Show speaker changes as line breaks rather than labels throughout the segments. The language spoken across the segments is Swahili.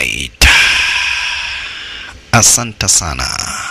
Alright. Asante sana.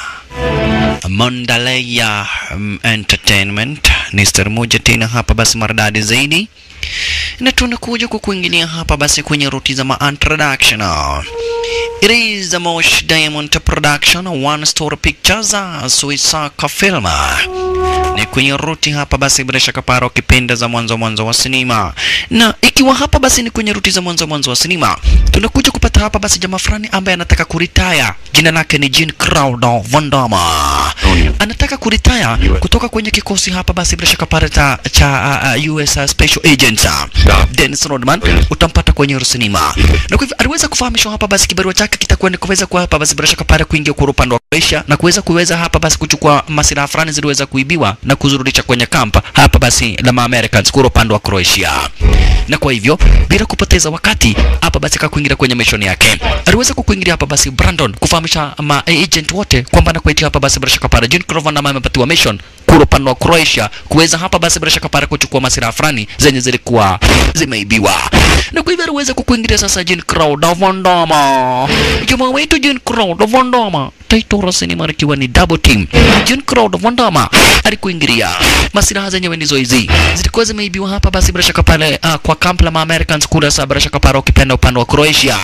Mondaleya um, Entertainment ni stari moja tena hapa basi maridadi zaidi, na tunakuja kukuingilia hapa basi kwenye ruti za ma introduction. It is the Mosh Diamond Production One Story Pictures Suisaka Film ni kwenye ruti hapa basi, bila shaka para ukipenda za mwanzo mwanzo wa sinema, na ikiwa hapa basi ni kwenye ruti za mwanzo mwanzo wa sinema, tunakuja kupata hapa basi jamaa fulani ambaye anataka kuritaya. Jina lake ni Jean Claude Van Damme, anataka kuritaya kutoka kwenye kikosi hapa basi, bila shaka para cha, cha uh, uh, US Special Agents Dennis Rodman, utampata kwenye sinema, na kwa hivyo aliweza kufahamishwa hapa basi kibarua chake kitakuwa ni kuweza kwa hapa basi bila shaka para kuingia kwa upande wa Croatia na kuweza kuweza hapa basi kuchukua masilaha fulani ziliweza kuibiwa na kuzurudisha kwenye kampa hapa basi la ma Americans kwa upande wa Croatia. Na kwa hivyo bila kupoteza wakati hapa basi akakuingia kwenye mission yake. Aliweza kukuingilia hapa basi Brandon kufahamisha ma agent wote kwamba anakuitia hapa basi bila shaka para Jean Crovan na amepatiwa mission kwa upande wa Croatia kuweza hapa basi bila shaka para kuchukua masilaha fulani zenye zilikuwa zimeibiwa. Na kwa hivyo aliweza kukuingilia sasa Jean Claude Van Damme. Jamaa wetu Jean Claude Van Damme Taitora Cinema ikiwa ni double team. Jean Claude Van Damme alikuingilia masilaha zenyewe ndizo hizi zilikuwa zimeibiwa hapa basi bila shaka pale uh, kwa camp la ma Americans kule sasa bila shaka pale ukipenda upande wa Croatia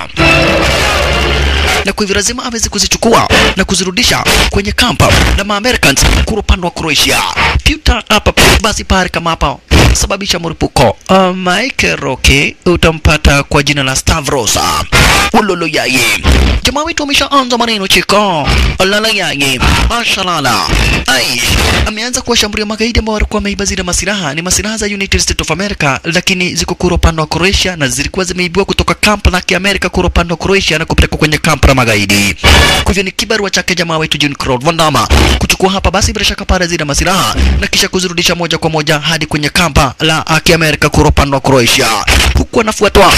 na kwa hivyo lazima aweze kuzichukua na kuzirudisha kwenye kampa la ma Americans kule upande wa Croatia. Puta hapa basi pale kama hapa sababisha mlipuko. Uh, Mike Roke utampata kwa jina la Stavros ulolo yaye. Jamaa wetu ameshaanza maneno chiko lala yaye mashalala ai ameanza kuwashambulia magaidi ambao walikuwa wameiba zile masilaha. Ni masilaha za United States of America, lakini ziko kura upande wa Croatia na zilikuwa zimeibiwa kutoka kamp la Kiamerika kura upande wa Croatia na kupelekwa kwenye kamp la magaidi. Kwa hivyo ni kibarua chake jamaa wetu Jean Claude Van Damme kuchukua hapa basi bila shaka pale zile masilaha na kisha kuzirudisha moja kwa moja hadi kwenye kampa la uh, Kiamerika kura upande wa Croatia, huku anafuatwa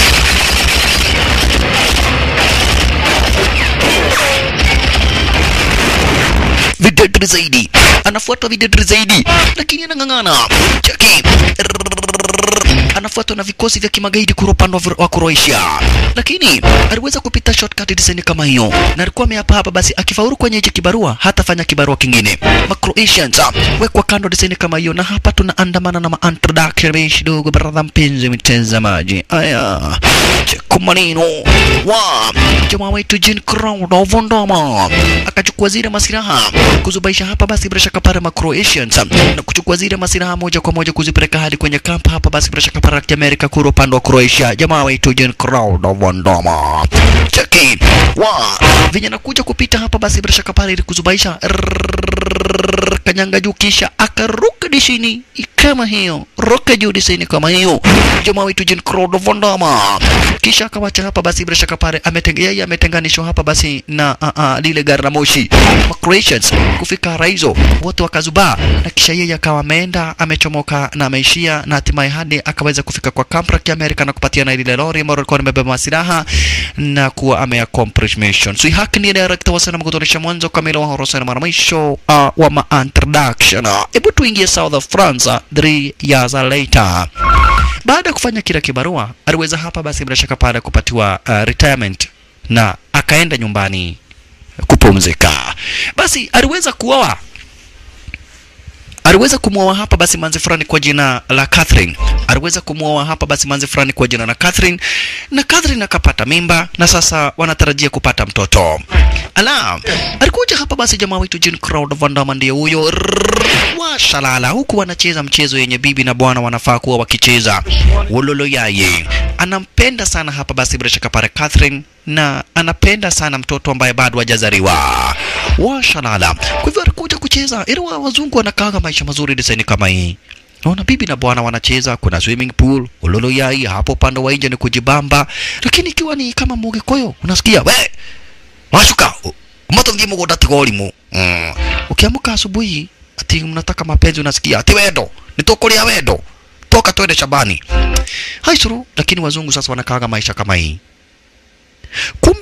videdri zaidi, anafuatwa videdri zaidi, lakini anang'ang'ana chaki anafuatwa na vikosi vya kimagaidi kura upande wa- wa Croatia, lakini aliweza kupita shortcut design kama hiyo, na alikuwa ameapa hapa basi, akifaulu kwenye hichi kibarua hatafanya kibarua kingine. Ma Croatians ah, wekwa kando design kama hiyo, na hapa tunaandamana na ma introduction kidogo, brother mpenzi mtazamaji. Aya, cheko maneno wa jamaa wetu Jean Claude Van Damme akachukua zile masilaha kuzubaisha hapa basi bila shaka pale ma Croatians na kuchukua zile masilaha moja kwa moja kuzipeleka hadi kwenye kamp hapa basi bila shaka pale ya Amerika kura upande wa Croatia. Jamaa wetu Jean Claude Van Damme cheki wa vijana kuja kupita hapa basi bila shaka pale ili kuzubaisha Rrrr, kanyanga juu kisha akaruka dishini kama hiyo, ruka juu dishini kama hiyo. Jamaa wetu Jean Claude Van Damme kisha akawacha hapa basi bila shaka pale ametenge, yeye ametenganishwa hapa basi na uh, uh, lile gari la moshi Ma Croatians kufika Raizo wote wakazubaa, na kisha yeye akawa ameenda amechomoka na ameishia na hatimaye hadi akaweza kufika kwa kamp la Kiamerika na kupatia na lile lori ambalo lilikuwa limebeba masilaha na kuwa ameaccomplish mission. So haki ni director wa sinema kutonesha mwanzo kamili wa horror cinema na mwisho uh, wa ma introduction. Hebu tuingie South of France uh, three years later. Baada ya kufanya kila kibarua, aliweza hapa basi bila shaka pale kupatiwa uh, retirement na akaenda nyumbani kupumzika. Basi aliweza kuoa aliweza kumwoa hapa basi manzi fulani kwa jina la Catherine. Aliweza kumwoa hapa basi manzi fulani kwa jina la Catherine, na Catherine akapata mimba na sasa wanatarajia kupata mtoto. Ala, alikuja hapa basi jamaa wetu Jean Claude Van Damme ndiye huyo Rrrr, washalala, huku wanacheza mchezo yenye bibi na bwana wanafaa kuwa wakicheza. Wololo yaye anampenda sana hapa basi bila shaka pale Catherine na anapenda sana mtoto ambaye bado hajazaliwa. Washalala. Kwa hivyo alikuja kucheza, ili wa wazungu wanakaaga maisha mazuri desaini kama hii. Naona bibi na bwana wanacheza, kuna swimming pool, ulolo yai hapo upande wa nje ni kujibamba, lakini ikiwa ni kama Mugikuyu unasikia we washuka moto ngimo godati golimu mm. Ukiamka asubuhi ati mnataka mapenzi, unasikia ati wendo nitokulia wendo, toka twende shambani. Haisuru, lakini wazungu sasa wanakaaga maisha kama hii. Kumbe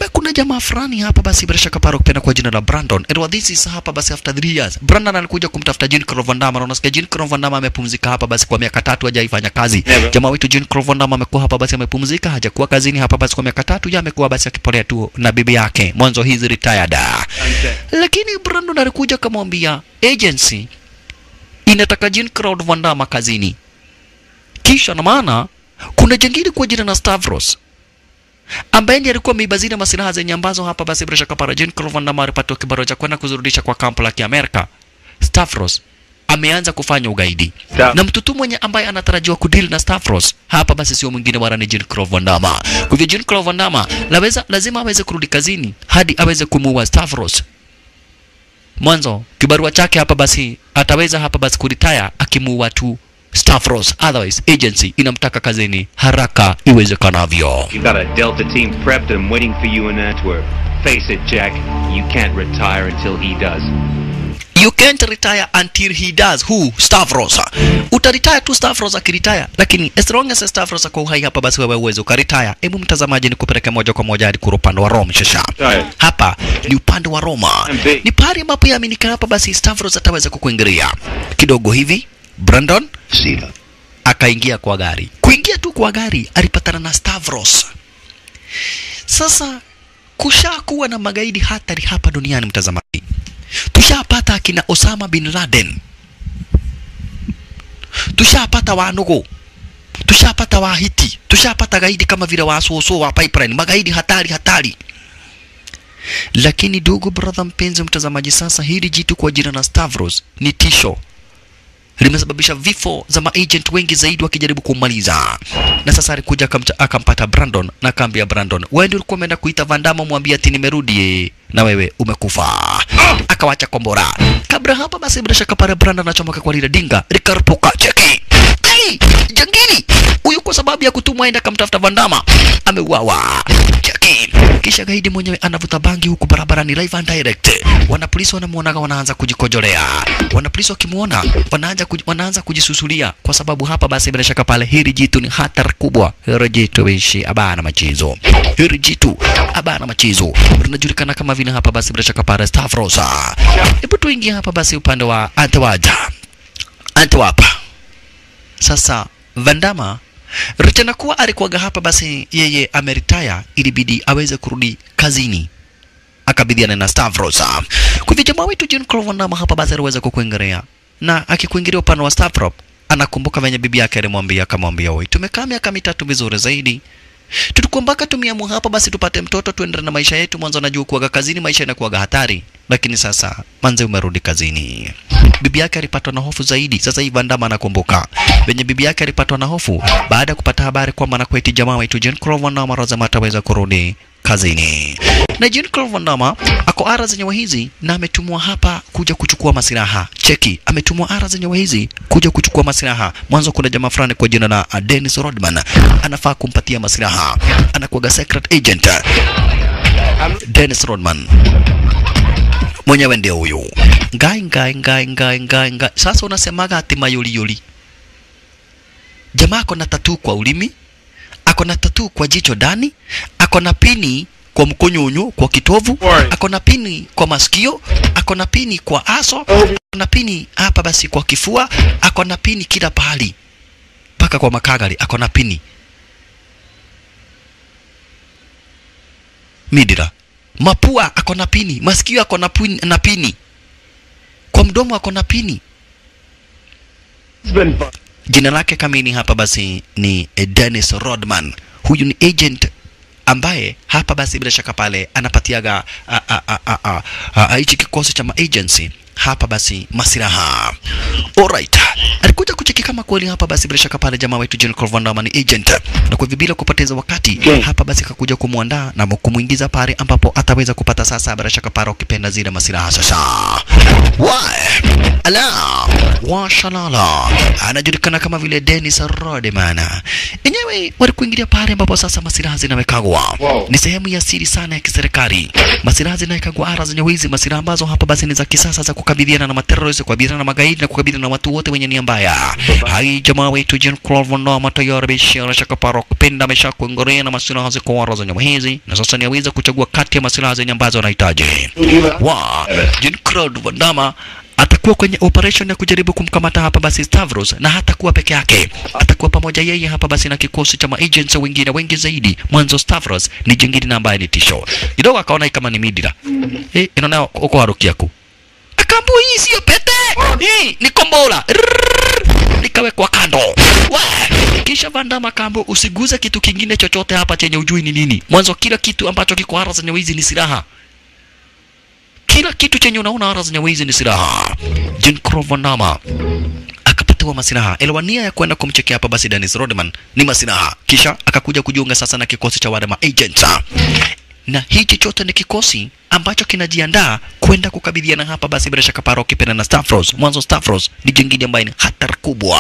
kuna jamaa fulani hapa basi bila shaka paro kupenda kwa jina la Brandon. And what this is hapa basi after 3 years. Brandon alikuja kumtafuta Jean Claude Van Damme. Na unasikia Jean Claude Van Damme amepumzika hapa basi kwa miaka tatu hajaifanya kazi.
Never.
Jamaa wetu Jean Claude Van Damme amekuwa hapa basi amepumzika, hajakuwa kazini hapa basi kwa miaka tatu, ya amekuwa basi akipolea tu na bibi yake. Mwanzo hizi retired. Lakini Brandon alikuja akamwambia agency inataka Jean Claude Van Damme kazini. Kisha na maana kuna jengine kwa jina la Stavros ambaye ndiye alikuwa ameiba zile masilaha zenye ambazo hapa basi bila shaka para Jean Claude Van Damme alipata kibarua cha kwenda kuzirudisha kwa kampu la Kiamerika. Stavros ameanza kufanya ugaidi
Stav-
na mtu tu mwenye ambaye anatarajiwa kudeal na Stavros hapa basi sio mwingine wala ni Jean Claude Van Damme. Kwa hivyo Jean Claude Van Damme laweza, lazima aweze kurudi kazini hadi aweze kumuua Stavros. Mwanzo kibarua chake hapa basi ataweza hapa basi kuritaya akimuua tu Stavros, otherwise agency inamtaka kazini haraka iwezekanavyo.
You got a Delta team prepped and waiting for you in Antwerp. Face it, Jack. You can't retire until he does.
You can't retire until he does. Who? Stavros. Utaretire tu Stavros akiretire, lakini as long as Stavros ako uhai hapa, basi wewe uweze ukaretire. Hebu mtazamaji, ni kupeleke moja kwa moja hadi kura upande wa Rome. Shasha
Right.
hapa ni upande wa Roma,
MB.
ni pahali ambapo yaaminika hapa, basi Stavros ataweza kukuingilia kidogo hivi. Brandon
Sila.
akaingia kwa gari. Kuingia tu kwa gari alipatana na Stavros. Sasa kushakuwa na magaidi hatari hapa duniani, mtazamaji. Tushapata akina Osama bin Laden, tushapata Wanugu, tushapata Wahiti, tushapata gaidi kama vile Wasoso wa Pipeline, magaidi hatari hatari. Lakini ndugu brother mpenzi mtazamaji, sasa hili jitu kwa jina la Stavros ni tisho limesababisha vifo za maagent wengi zaidi wakijaribu kumaliza. Na sasa alikuja akamcha- akampata Brandon na akaambia Brandon, wewe ndio ulikuwa umeenda kuita Van Damme, mwambie ati nimerudi eh, na wewe umekufa. Akawacha kombora. Kabla hapa basi, bila shaka pale Brandon anachomoka kwa lile dinga likarupuka. Cheki hey, jangili huyu kwa sababu ya kutumwa aenda akamtafuta Van Damme ameuawa. Cheki kisha gaidi mwenyewe anavuta bangi huku barabarani live and direct. Wanapolisi wanamuonaga wanaanza kujikojolea. Wanapolisi wakimuona wanaanza kuj, wanaanza kujisusulia kwa sababu hapa basi bila shaka pale hili jitu ni hatari kubwa. Hili jitu ishi abana machizo. Hili jitu abana machizo. Linajulikana kama vile hapa basi bila shaka pale Stavros. Hebu tuingie hapa basi upande wa Antewaja. Antewapa. Sasa Vandama Richana kuwa alikuwaga hapa basi yeye ameritaya, ilibidi aweze kurudi kazini akabidhiana na Stavros. Kwa hivyo jamaa wetu Jean Claude Van Damme hapa basi aliweza kukuingilia, na akikuingilia upande wa Stavros, anakumbuka venye bibi yake alimwambia, akamwambia oi, tumekaa miaka mitatu vizuri zaidi tulikuwa mpaka tumiamua hapa basi tupate mtoto tuendelee na maisha yetu. Mwanzo najua kuwaga kazini maisha inakuwaga hatari, lakini sasa manze umerudi kazini. Bibi yake alipatwa na hofu zaidi. Sasa hivi Van Damme anakumbuka venye bibi yake alipatwa na hofu baada ya kupata habari kwamba anakweti jamaa wetu Jean Claude Van Damme lazima ataweza kurudi kazini. Na Jean Claude Van Damme ako ara zenye hizi na ametumwa hapa kuja kuchukua masilaha. Cheki, ametumwa ara zenye hizi kuja kuchukua masilaha. Mwanzo kuna jamaa fulani kwa jina la uh, Dennis Rodman anafaa kumpatia masilaha, anakuwaga secret agent. Dennis Rodman mwenyewe ndio huyu ngai ngai ngai ngai ngai ngai. Sasa unasemaga ati mayuli yuli, jamaa ako na tatu kwa ulimi, ako na tatu kwa jicho ndani, ako na pini kwa mkonyonyo kwa kitovu, ako na pini kwa masikio, ako na pini kwa aso, ako na pini hapa basi kwa kifua, ako na pini kila pahali mpaka kwa makagari, ako na pini midira mapua ako na pini, masikio ako na pini, na pini, kwa mdomo ako na pini.
It's been fun.
Jina lake kamili hapa basi ni eh, Dennis Rodman. Huyu ni agent ambaye hapa basi bila shaka pale anapatiaga a- a- a- a- a- a- a- hichi kikosi cha maagency hapa basi masilaha. Alright. Alikuja kucheki kama kweli hapa basi bila shaka pale jamaa wetu Jean Claude Van Damme ni agent. Na kwa hivyo bila kupoteza wakati
Okay.
hapa basi kakuja kumwandaa na kumuingiza pale ambapo ataweza kupata sasa bila shaka pale ukipenda zile masilaha sasa. Why? Ala, washalala anajulikana kama vile Dennis Rodman. Enyewe walikuingilia pale ambapo sasa masilaha zinawekagwa.
Wow.
Ni sehemu ya siri sana ya kiserikali. Masilaha zinawekagwa ara zenye wizi, masilaha ambazo hapa basi ni za kisasa za kukabiliana na materroristi, kukabiliana na magaidi na kukabiliana na watu wote wenye nia mbaya. hai jamaa wetu Jean Claude Van Damme tayari ameshaonesha kaparo kupenda amesha kuongorea na masilaha za kuwara za nyama hizi na sasa ni aweza kuchagua kati ya masilaha zenye ambazo anahitaji wa Jean Claude Van Damme atakuwa kwenye operation ya kujaribu kumkamata hapa basi Stavros, na hatakuwa peke yake, atakuwa pamoja yeye hapa basi na kikosi cha maagents wengine wengi zaidi. Mwanzo Stavros ni jingine na ambaye ni tisho kidogo, akaona kama ni midira eh, inaona uko haruki yako akambu, hii sio pete, hii ni kombola Rrrr, likawekwa kando Wa! kisha Vandama kambo, usiguze kitu kingine chochote hapa chenye ujui ni nini. Mwanzo kila kitu ambacho kiko hara zenye wizi ni silaha kila kitu chenye unaona hara zenye wizi ni silaha. Jean Claude Van Damme akapatiwa masilaha, elwania ya kwenda kumchekea hapa basi Dennis Rodman ni masilaha, kisha akakuja kujiunga sasa na kikosi cha wale ma agents na hichi chote ni kikosi ambacho kinajiandaa kwenda kukabiliana hapa basi bila shaka Paro Kipena na Stavros. Mwanzo Stavros ni jingine ambaye ni hatari kubwa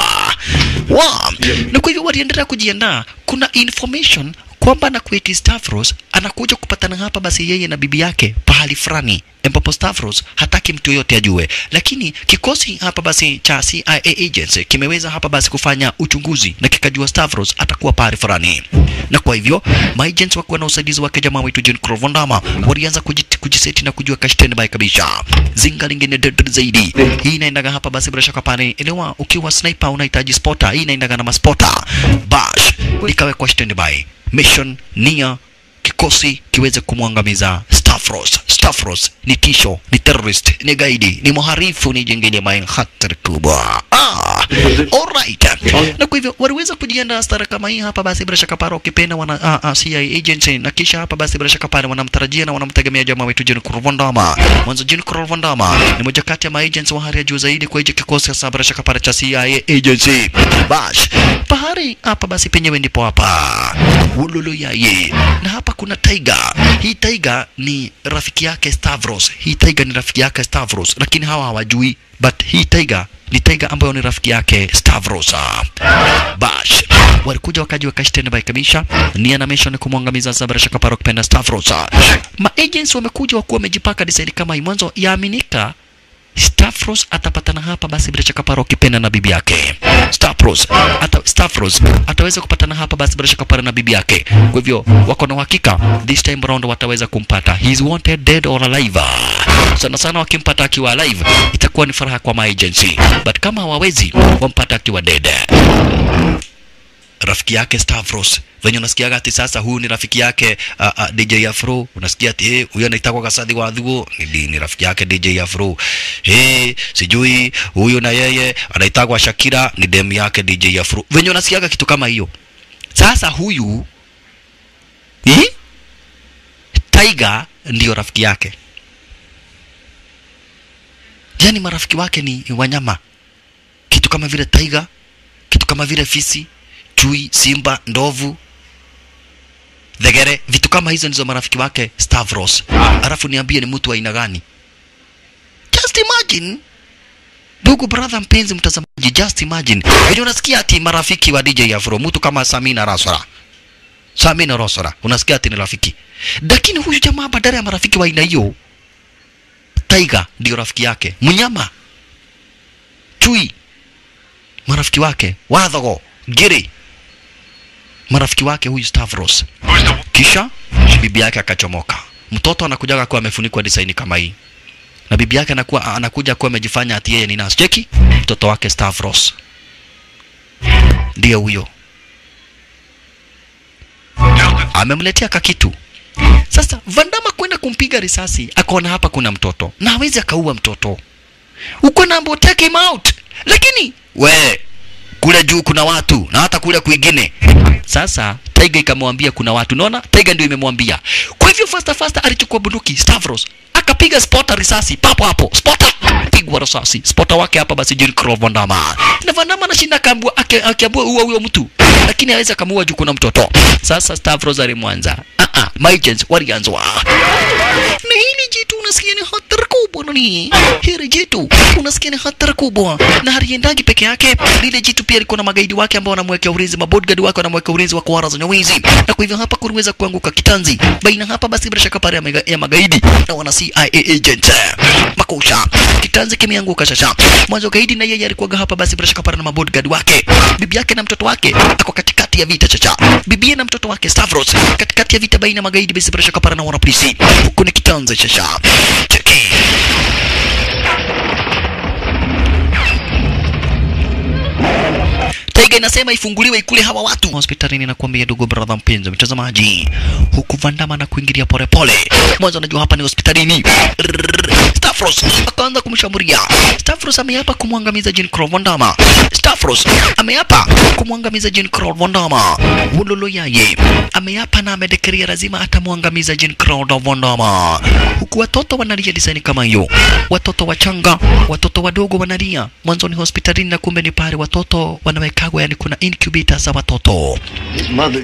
wa na kwa hivyo waliendelea kujiandaa. Kuna information kwamba na kueti Stavros anakuja kupatana hapa basi yeye na bibi yake pahali fulani ambapo Stavros hataki mtu yoyote ajue, lakini kikosi hapa basi cha CIA agents kimeweza hapa basi kufanya uchunguzi na kikajua Stavros atakuwa pahali fulani, na kwa hivyo maagents wakiwa na usaidizi wake jamaa wetu Jean Claude Van Damme walianza kujit- kujiseti na kujua kashten by kabisa. Zinga lingine dead zaidi, hii inaendaga hapa basi bila shaka pale, elewa, ukiwa sniper unahitaji spotter, hii inaendaga na maspota bash, ikawekwa standby mission nia kikosi kiweze kumwangamiza Stavros. Stavros ni tisho, ni terrorist, ni gaidi, ni mharifu, ni jingine main hatari kubwa. Ah, alright. Na kwa hivyo waliweza kujiandaa stara kama hii hapa, basi bila shaka pale ukipenda wana ah, ah, CIA agency, na kisha hapa basi bila shaka pale wanamtarajia na wanamtegemea jamaa wetu Jean Claude Van Damme. Mwanzo Jean Claude Van Damme ni moja kati ya maagents wa hali ya juu zaidi kwa hicho kikosi sasa bila shaka pale cha CIA agency. Bash pahari hapa basi penyewe ndipo hapa ululu yaye na hapa kuna Tiger. Hii Tiger ni rafiki yake Stavros. Hii Tiger ni rafiki yake Stavros, lakini hawa hawajui, but hii Tiger ni Tiger ambayo ni rafiki yake Stavros. Bash walikuja wakajiweka standby kabisa, nia na mission ni kumwangamiza Zabra Shaka Parok Penda Stavros. Ma agents wamekuja wakuwa wamejipaka design kama hii, mwanzo yaaminika Stavros atapatana hapa basi bila shaka Paro kipenda na bibi yake. Stavros ata, Stavros ataweza kupatana hapa basi bila shaka Paro na bibi yake. Kwa hivyo wako na uhakika this time round wataweza kumpata. He is wanted dead or alive. Sana sana wakimpata akiwa alive itakuwa ni furaha kwa my agency. But kama hawawezi wampata akiwa dead rafiki yake Stavros venye unasikiaga ati sasa huyu ni rafiki yake uh, uh, DJ Afro, unasikia ati eh, huyu anaitwa Gasadhi wa Dhuo ni, ni rafiki yake DJ Afro. Eh, sijui huyu na yeye anaitwa Shakira ni demu yake DJ Afro. Venye unasikiaga kitu kama hiyo. Sasa huyu eh, Tiger ndio rafiki yake. Yaani marafiki wake ni wanyama, kitu kama vile Tiger, kitu kama vile fisi chui, simba, ndovu, thegere, vitu kama hizo ndizo marafiki wake Stavros. Alafu niambie ni mtu wa aina gani? Just imagine ndugu brother, mpenzi mtazamaji, just imagine vile unasikia ati marafiki wa DJ Afro, mtu kama Samina Rasora, Samina Rasora, unasikia ati ni rafiki, lakini huyu jamaa badala ya marafiki wa aina hiyo, Tiger ndio rafiki yake, mnyama, chui, marafiki wake, wadhogo, giri marafiki wake huyu Stavros. Kisha bibi yake akachomoka. Mtoto anakujaga kuwa amefunikwa design kama hii, na bibi yake anakuwa anakuja kuwa amejifanya ati yeye ni nasi. Cheki mtoto wake Stavros ndiye huyo, amemletea kakitu. Sasa Vandama kwenda kumpiga risasi, akaona hapa kuna mtoto na hawezi akaua mtoto, uko nambo take him out, lakini we kule juu kuna watu na hata kule kwingine. Sasa Tiger ikamwambia kuna watu, unaona, Tiger ndio imemwambia. Kwa hivyo fasta fasta alichukua bunduki Stavros akapiga spota risasi papo hapo, spota pigwa risasi spota wake hapa, basi Jean Claude Van Damme na Van Damme anashinda akaambua, ake- akiambua uwa huyo mtu lakini aweza kamuua juu kuna mtoto. Sasa Stavros alimwanza. Ah ah, Mygens walianzwa. Na hili jitu unasikia ni hatari kubwa nani? Hili jitu unasikia ni hatari kubwa. Na haliendagi peke yake. Lile jitu pia liko na magaidi wake ambao wanamwekea ulinzi, mabodyguard wake wanamwekea ulinzi wa kuwara za nyawizi. Na kwa hivyo hapa kuliweza kuanguka kitanzi. Baina hapa basi bila shaka pale ya, mega- ya magaidi na wana CIA agent. Makusha. Kitanzi kimeanguka sasa. Mwanzo gaidi na yeye alikuwa hapa basi bila shaka pale na mabodyguard wake. Bibi yake na mtoto wake ako katikati ya vita chacha. Bibi na mtoto wake Stavros katikati ya vita baina ya magaidi basi bila shaka pale na wana polisi. Huku ni kitanzi sasa. Cheki. Taiga inasema ifunguliwe ikule hawa watu hospitalini. Nakwambia ndugu brother mpenzi mtazamaji, huku Vandama na kuingilia polepole. Mwanzo anajua hapa ni hospitalini. Rrrr. Stavros akaanza kumshambulia. Stavros ameapa kumwangamiza Jean Claude Vandama. Stavros ameapa kumwangamiza Jean Claude Vandama. Wololo yaye ameapa na amedekiria lazima atamwangamiza Jean Claude Vandama, huku watoto wanalia disani kama hiyo, watoto wachanga, watoto wadogo wanalia. Mwanzo ni hospitalini na kumbe ni pale watoto wanawekagwa, yani kuna incubator za watoto.
His mother.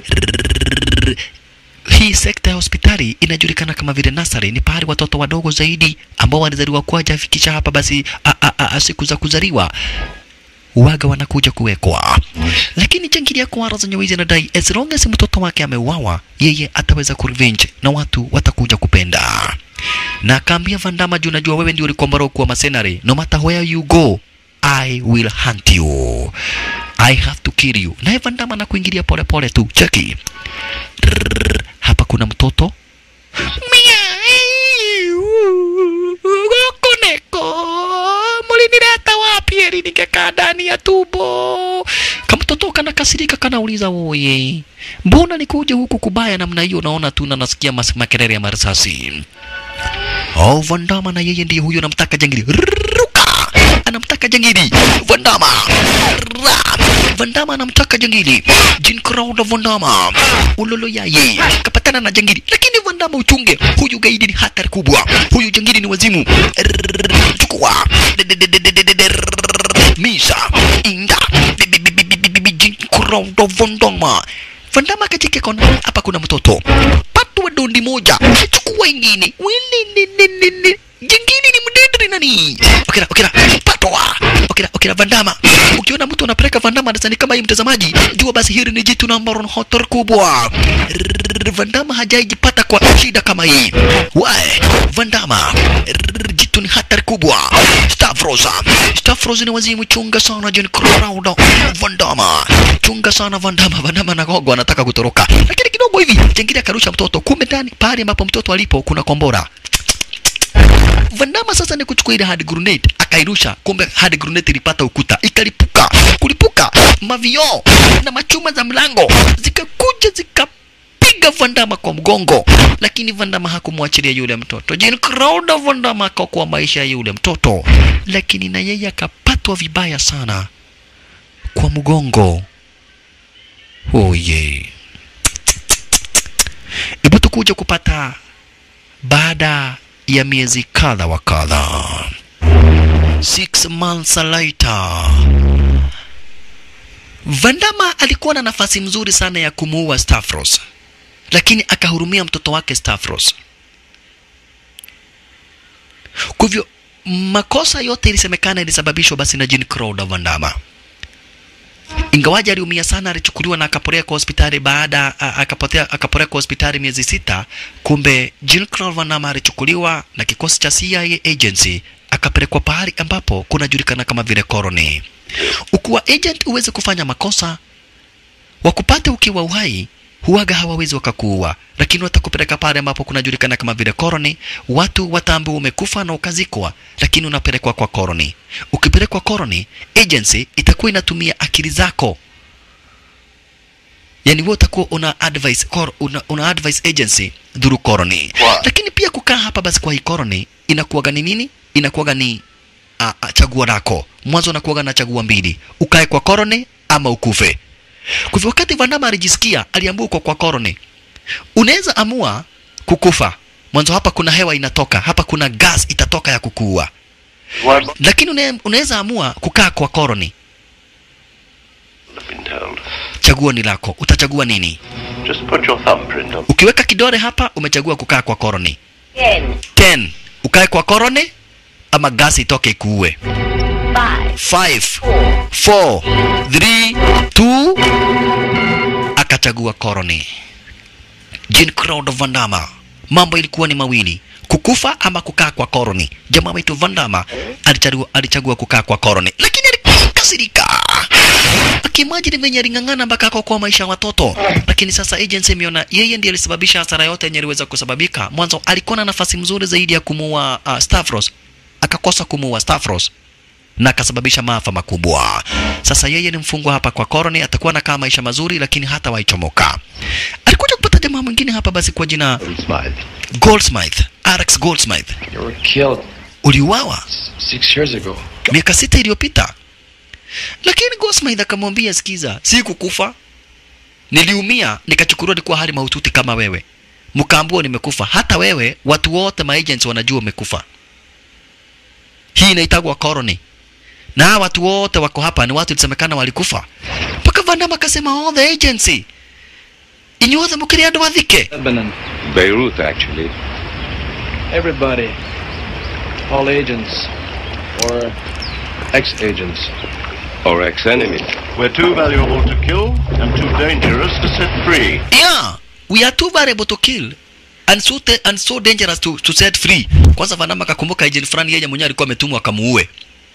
Hii sekta ya hospitali inajulikana kama vile nasari, ni pahali watoto wadogo zaidi ambao wanazaliwa kwa hajafikisha hapa basi a, a, a, a, siku za kuzaliwa waga wanakuja kuwekwa. Lakini jangili ya kuwara zenye wizi anadai as long as mtoto wake ameuawa, yeye ataweza kurevenge na watu watakuja kupenda. Na akaambia Vandama, juu najua wewe ndio ulikombora kuwa masenare, no matter where you go I will hunt you. I have to kill you. Naye Vandama na kuingilia pole pole tu. Cheki. Rrrr, hapa kuna mtoto gokoneko mulinileta wapi eli ningekaa ndani ya tumbo kamtoto kana kasirika kanauliza oye mbona nikuja huku kubaya namna hiyo naona tu na nasikia mas- makelele ya marisasi Oh, Vandama na yeye ndiye huyo anamtaka jangili. Ruka! Anamtaka jangili. Vandama. Ra! Vandama anamtaka jangili. Jean Crowder Vandama. Ulolo yaye. Kapatana na jangili. Lakini Vandama uchunge. Huyu gaidi ni hatari kubwa. Huyu jangili ni wazimu. Rrrr, Chukua. Misa. Inda. Jean Crowder Vandama. Vandama katika kona hapa kuna mtoto. Patwa dondi moja. Chukua ingine. Wilinini. Jingine ni mdendri nani? Okera, okera. Patwa. Okera, okera Vandama. Ukiona mtu anapeleka Vandama darasani kama hii mtazamaji, jua basi hili ni jitu na ambalo ni hatari kubwa. Rrrr, Vandama hajaijipata kwa shida kama hii. Wae, Vandama. Rrrr, Jitu ni hatari kubwa. Stavros. Stavros ni wazimu, chunga sana John Crowder. Vandama. Chunga sana Vandama. Vandama na gogo anataka kutoroka. Lakini kidogo hivi, jengine akarusha mtoto. Kumbe ndani pale ambapo mtoto alipo kuna kombora. Vandama sasa ni kuchukua ile hard grenade akairusha, kumbe hard grenade ilipata ukuta ikalipuka. Kulipuka mavioo na machuma za mlango zikakuja zikapiga Vandama kwa mgongo, lakini Vandama hakumwachilia yule mtoto. Jean Crowder Vandama akaokoa maisha ya yule mtoto, lakini na yeye akapatwa vibaya sana kwa mgongo. Oh yeah. Hebu tukuja kupata baada ya miezi kadha wa kadha, six months later, Vandama alikuwa na nafasi mzuri sana ya kumuua Stavros, lakini akahurumia mtoto wake Stavros. Kwa hivyo makosa yote ilisemekana ilisababishwa basi na Jean Crowder Vandama ingawaji aliumia sana, alichukuliwa na akapelekwa hospitali baada a- akapotea akapelekwa hospitali miezi sita. Kumbe Jean Claude Van Damme alichukuliwa na kikosi cha CIA agency akapelekwa pahali ambapo kunajulikana kama vile colony. Ukiwa agent uweze kufanya makosa, wakupate ukiwa uhai huwaga hawawezi wakakuua, lakini watakupeleka pale ambapo kunajulikana kama vile colony. Watu wataambiwa umekufa na ukazikwa, lakini unapelekwa kwa colony. Ukipelekwa colony, agency itakuwa inatumia akili zako yani wewe utakuwa una advice kor, una, una advice agency through colony
Wow.
lakini pia kukaa hapa basi kwa hii colony inakuwaga ni nini inakuwaga ni a, a, chaguo lako mwanzo unakuwaga na chaguo mbili ukae kwa colony ama ukufe kwa hivyo wakati Vandama alijisikia aliambiwa uko kwa colony unaweza amua kukufa mwanzo hapa kuna hewa inatoka hapa kuna gas itatoka ya kukuua
What?
lakini une- unaweza amua kukaa kwa colony
I've been told.
chaguo ni lako utachagua nini
Just put your thumbprint on.
ukiweka kidole hapa umechagua kukaa kwa koroni
Ten,
10 ukae kwa koroni ama gasi itoke ikuue
five,
5
four,
4 3 2 akachagua koroni Jean Claude Van Damme mambo ilikuwa ni mawili kukufa ama kukaa kwa koroni jamaa wetu Van Damme alichagua, alichagua kukaa kwa koroni lakini alikasirika akimajini venye aling'ang'ana mpaka akaokoa maisha ya watoto lakini sasa agency imeona yeye ndiye alisababisha hasara yote yenye iliweza kusababika mwanzo alikuwa na nafasi mzuri zaidi ya kumuua uh, Stavros akakosa kumuua Stavros na akasababisha maafa makubwa. Sasa yeye ni mfungwa hapa kwa koroni, atakuwa anakaa maisha mazuri, lakini hata waichomoka. Alikuja kupata jamaa mwingine hapa basi kwa jina
Smile.
Goldsmith, Alex Goldsmith.
You were killed
Uliuawa
six years ago.
miaka sita iliyopita, lakini Goldsmith akamwambia, sikiza, si kukufa, niliumia nikachukuliwa nilikuwa hali mahututi kama wewe, mkaambua nimekufa. Hata wewe, watu wote maagents wanajua umekufa. Hii inaitagwa koroni na hawa watu wote wako hapa ni watu ilisemekana walikufa mpaka Van Damme akasema all the agency inyuothe mukiri andu athike
Lebanon.
Beirut, actually.
Everybody. All agents. Or ex-agents.
Or ex-enemies.
We're too valuable to kill and too dangerous to set free.
yeah we are too variable to kill and so, te, and so dangerous to, to set free kwanza Van Damme akakumbuka agent fulani yeye mwenyewe alikuwa ametumwa akamuue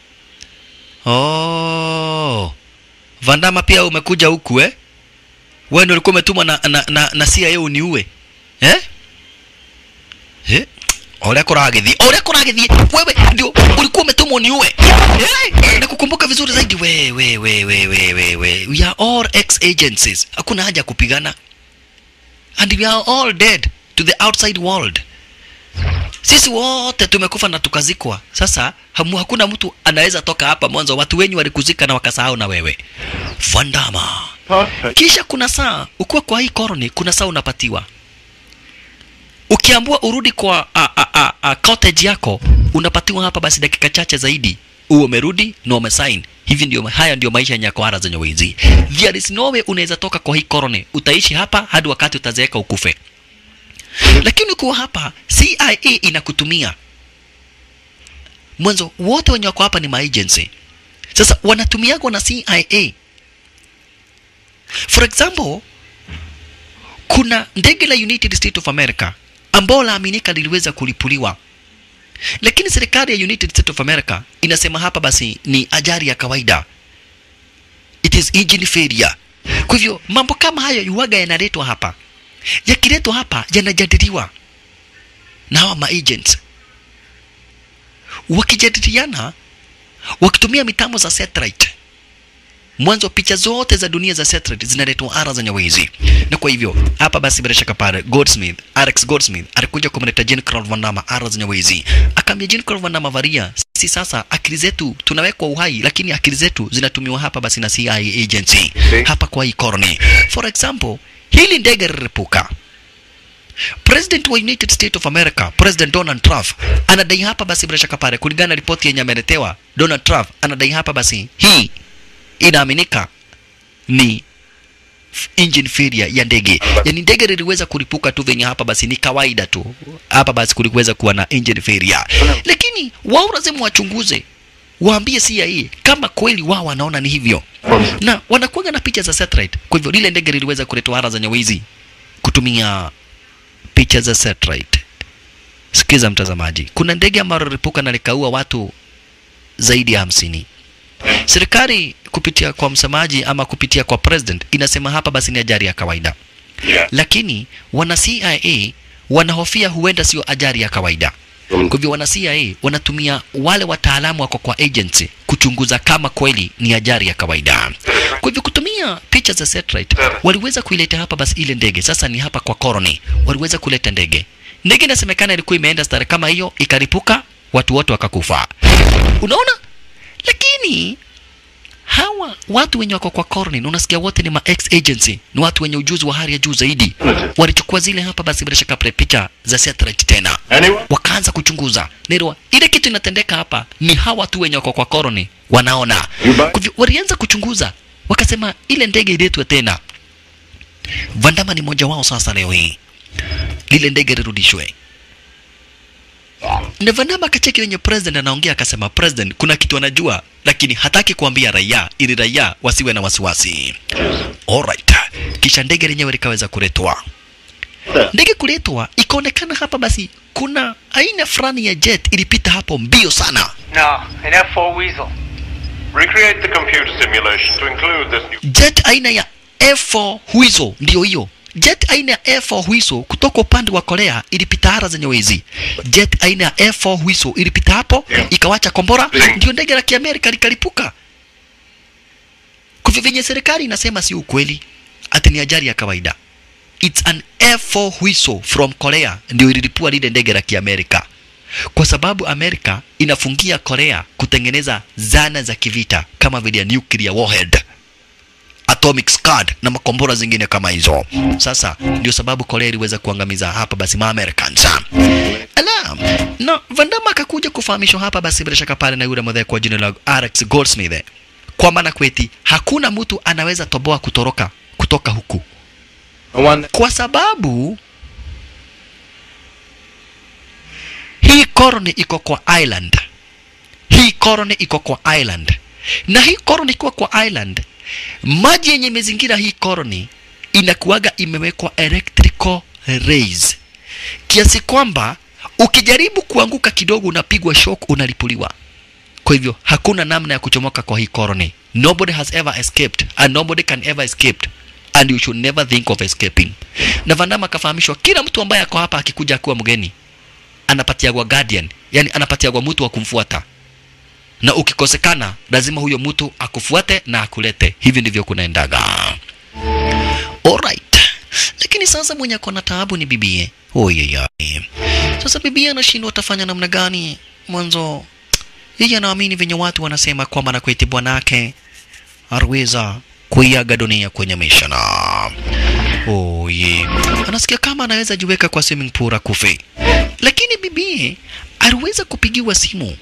oh Van Damme pia umekuja huku eh wewe ndio ulikuwa umetumwa na, na, na, na CIA uniue eh eh Oria kuragithie oria kuragithie wewe ndio ulikuwa umetumwa uniue eh nakukumbuka vizuri zaidi we we we we we we we we are all ex agencies hakuna haja ya kupigana and we are all dead to the outside world sisi wote tumekufa na tukazikwa sasa hamu, hakuna mtu anaweza toka hapa mwanzo watu wenyu walikuzika na wakasahau na wewe Vandama
Perfect.
kisha kuna saa ukiwa kwa hii koroni kuna saa unapatiwa ukiambua urudi kwa a, a, a, a, cottage yako unapatiwa hapa basi dakika chache zaidi uwe umerudi na umesign hivi ndio haya ndio maisha ya nyakwara zenye wizi there is no way unaweza toka kwa hii koroni utaishi hapa hadi wakati utazeeka ukufe lakini ukiwa hapa CIA inakutumia mwanzo wote wenye wako hapa ni maagency sasa wanatumiagwa na CIA for example kuna ndege la United States of America ambao laaminika liliweza kulipuliwa lakini serikali ya United States of America inasema hapa basi ni ajali ya kawaida it is engine failure kwa hivyo mambo kama hayo yuwaga yanaletwa hapa yakiletwa hapa yanajadiliwa na hawa maagents wakijadiliana wakitumia mitambo za satellite mwanzo picha zote za dunia za satellite zinaletwa ara za nyawezi na kwa hivyo hapa basi bila shaka pale Goldsmith Alex Goldsmith alikuja kumleta Jean Claude Van Damme ara za nyawezi akaambia Jean Claude Van Damme varia si sasa akili zetu tunawekwa uhai lakini akili zetu zinatumiwa hapa basi na CIA agency hapa kwa hii koroni for example hili ndege lilipuka President wa United States of America, President Donald Trump anadai hapa basi bila shaka pale, kulingana na ripoti yenye ameletewa, Donald Trump anadai hapa basi hii inaaminika ni f- engine failure ya ndege, yani ndege liliweza kulipuka tu venye hapa basi ni kawaida tu, hapa basi kuliweza kuwa na engine failure, lakini wao lazima wachunguze waambie CIA kama kweli wao wanaona ni hivyo, na wanakuwa na picha za satellite. Kwa hivyo lile ndege liliweza kuletwa hara za nyawezi kutumia picha za satellite. Sikiza mtazamaji, kuna ndege ambalo lilipuka na likaua watu zaidi ya hamsini. Serikali kupitia kwa msemaji ama kupitia kwa president inasema hapa basi ni ajali ya kawaida, lakini wana CIA wanahofia huenda sio ajali ya kawaida. Kwa hivyo wana CIA wanatumia wale wataalamu wako kwa agency kuchunguza kama kweli ni ajali ya kawaida. Kwa hivyo kutumia picha za satellite waliweza kuileta hapa basi ile ndege. Sasa ni hapa kwa Koroni waliweza kuleta ndege. Ndege inasemekana ilikuwa imeenda stare kama hiyo, ikaripuka, watu wote wakakufa. Unaona? Lakini hawa watu wenye wako kwa Korni, unasikia wote ni ma ex agency, ni watu wenye ujuzi wa hali ya juu zaidi. Walichukua zile hapa basi bila shaka pre- picha za satellite tena
Anyone?
wakaanza kuchunguza nero ile kitu inatendeka hapa ni hawa tu wenye wako kwa koroni wanaona
You buy-
Kwa hivyo walianza kuchunguza wakasema ile ndege iletwe tena. Vandama ni mmoja wao sasa leo hii, lile ndege lirudishwe. Na Vandama akacheki wenye president anaongea, akasema president, kuna kitu anajua lakini hataki kuambia raia ili raia wasiwe na wasiwasi. Alright. Kisha ndege lenyewe likaweza kuletwa. Ndege kuletwa, ikaonekana hapa basi kuna aina fulani ya jet ilipita hapo mbio sana.
No, an F4 Weasel.
Recreate the computer simulation to include this new.
Jet aina ya F4 Huizo ndio hiyo. Jet aina ya F4 Huizo kutoka upande wa Korea ilipita hara zenye wezi. Jet aina ya F4 Huizo ilipita hapo ikawacha kombora, ndio ndege la Kiamerika likalipuka. Kwa hivyo venye serikali inasema si ukweli, ati ni ajali ya kawaida. It's an F4 Huizo from Korea ndio ililipua lile ndege la Kiamerika, kwa sababu Amerika inafungia Korea kutengeneza zana za kivita kama vile ya nuclear warhead atomic scud na makombora zingine kama hizo. Sasa ndio sababu Korea iliweza kuangamiza hapa basi ma Americans. Ala, na Vandama akakuja kufahamishwa hapa basi bila shaka pale na yule mwadhe kwa jina la Alex Goldsmith kwamba na kweti hakuna mtu anaweza toboa kutoroka kutoka huku
No one
kwa sababu hii colony iko kwa island, hii colony iko kwa island, na hii colony iko kwa island, maji yenye imezingira hii colony inakuwaga imewekwa electrical rays kiasi kwamba ukijaribu kuanguka kidogo unapigwa shock, unalipuliwa. Kwa hivyo hakuna namna ya kuchomoka kwa hii colony. Nobody has ever escaped and nobody can ever escape and you should never think of escaping. Na Vandama akafahamishwa kila mtu ambaye ako hapa akikuja akiwa mgeni anapatiagwa guardian, yani anapatiagwa mtu wa kumfuata, na ukikosekana lazima huyo mtu akufuate na akulete. Hivi ndivyo kunaendaga. Alright. Lakini sasa mwenye ako na taabu ni bibie. Oyeyai. Sasa bibie anashindwa atafanya namna gani? Mwanzo yeye anaamini venye watu wanasema kwamba na kweti bwanake aliweza kuiaga dunia kwenye mishana. Oye, anasikia kama anaweza jiweka kwa swimming pool akufe, lakini bibie aliweza kupigiwa simu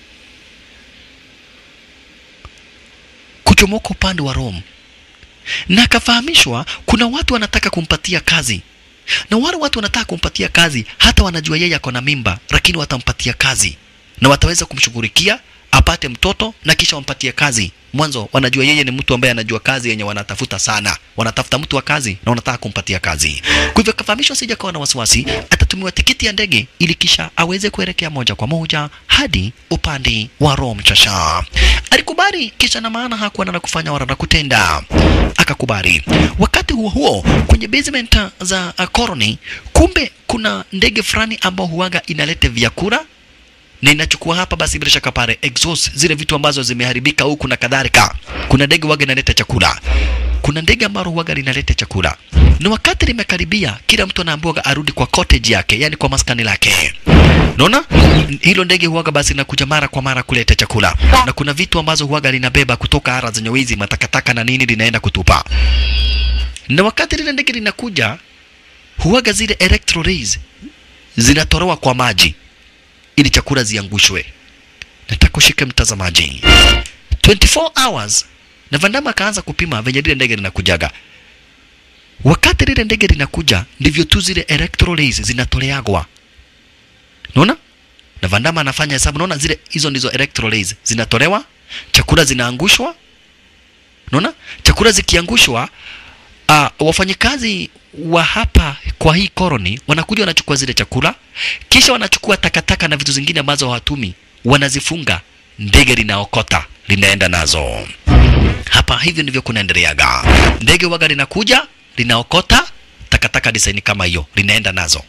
kuchomoka upande wa Rome na akafahamishwa kuna watu wanataka kumpatia kazi na wale watu wanataka kumpatia kazi, hata wanajua yeye ako na mimba, lakini watampatia kazi na wataweza kumshughulikia apate mtoto na kisha wampatie kazi. Mwanzo wanajua yeye ni mtu ambaye anajua kazi yenye wanatafuta sana, wanatafuta mtu wa kazi na wanataka kumpatia kazi. Kwa hivyo akafahamishwa, sija kawa na wasiwasi, atatumiwa tikiti ya ndege ili kisha aweze kuelekea moja kwa moja hadi upande wa Rome. Chasha alikubali, kisha na maana hakuwa na la kufanya wala la kutenda, akakubali. Wakati huo huo kwenye basement za uh, colony, kumbe kuna ndege fulani ambao huaga inaleta vyakula na inachukua hapa basi bila shaka pale exhaust zile vitu ambazo zimeharibika huku na kadhalika. Kuna ndege waga inaleta chakula, kuna ndege ambalo waga linaleta chakula, na wakati limekaribia, kila mtu anaambiwa arudi kwa cottage yake, yani kwa maskani lake. Unaona hilo ndege huwaga basi linakuja mara kwa mara kuleta chakula, na kuna vitu ambazo huwaga linabeba kutoka ara zenye wizi, matakataka na nini, linaenda kutupa. Na wakati lile ndege linakuja, huwaga zile electro rays zinatolewa kwa maji ili chakula ziangushwe. Nataka ushike mtazamaji, 24 hours na Vandama akaanza kupima venye lile ndege linakujaga. Wakati lile ndege linakuja, ndivyo tu zile electro rays zinatoleagwa. Unaona? Na Vandama anafanya hesabu, naona zile hizo ndizo electro rays zinatolewa, chakula zinaangushwa. Unaona? Chakula zikiangushwa, uh, wafanyikazi wa hapa kwa hii colony wanakuja wanachukua zile chakula, kisha wanachukua takataka na vitu zingine ambazo hawatumi, wanazifunga, ndege linaokota linaenda nazo. Hapa hivyo ndivyo kunaendeleaga. Ndege waga linakuja linaokota takataka design kama hiyo, linaenda nazo.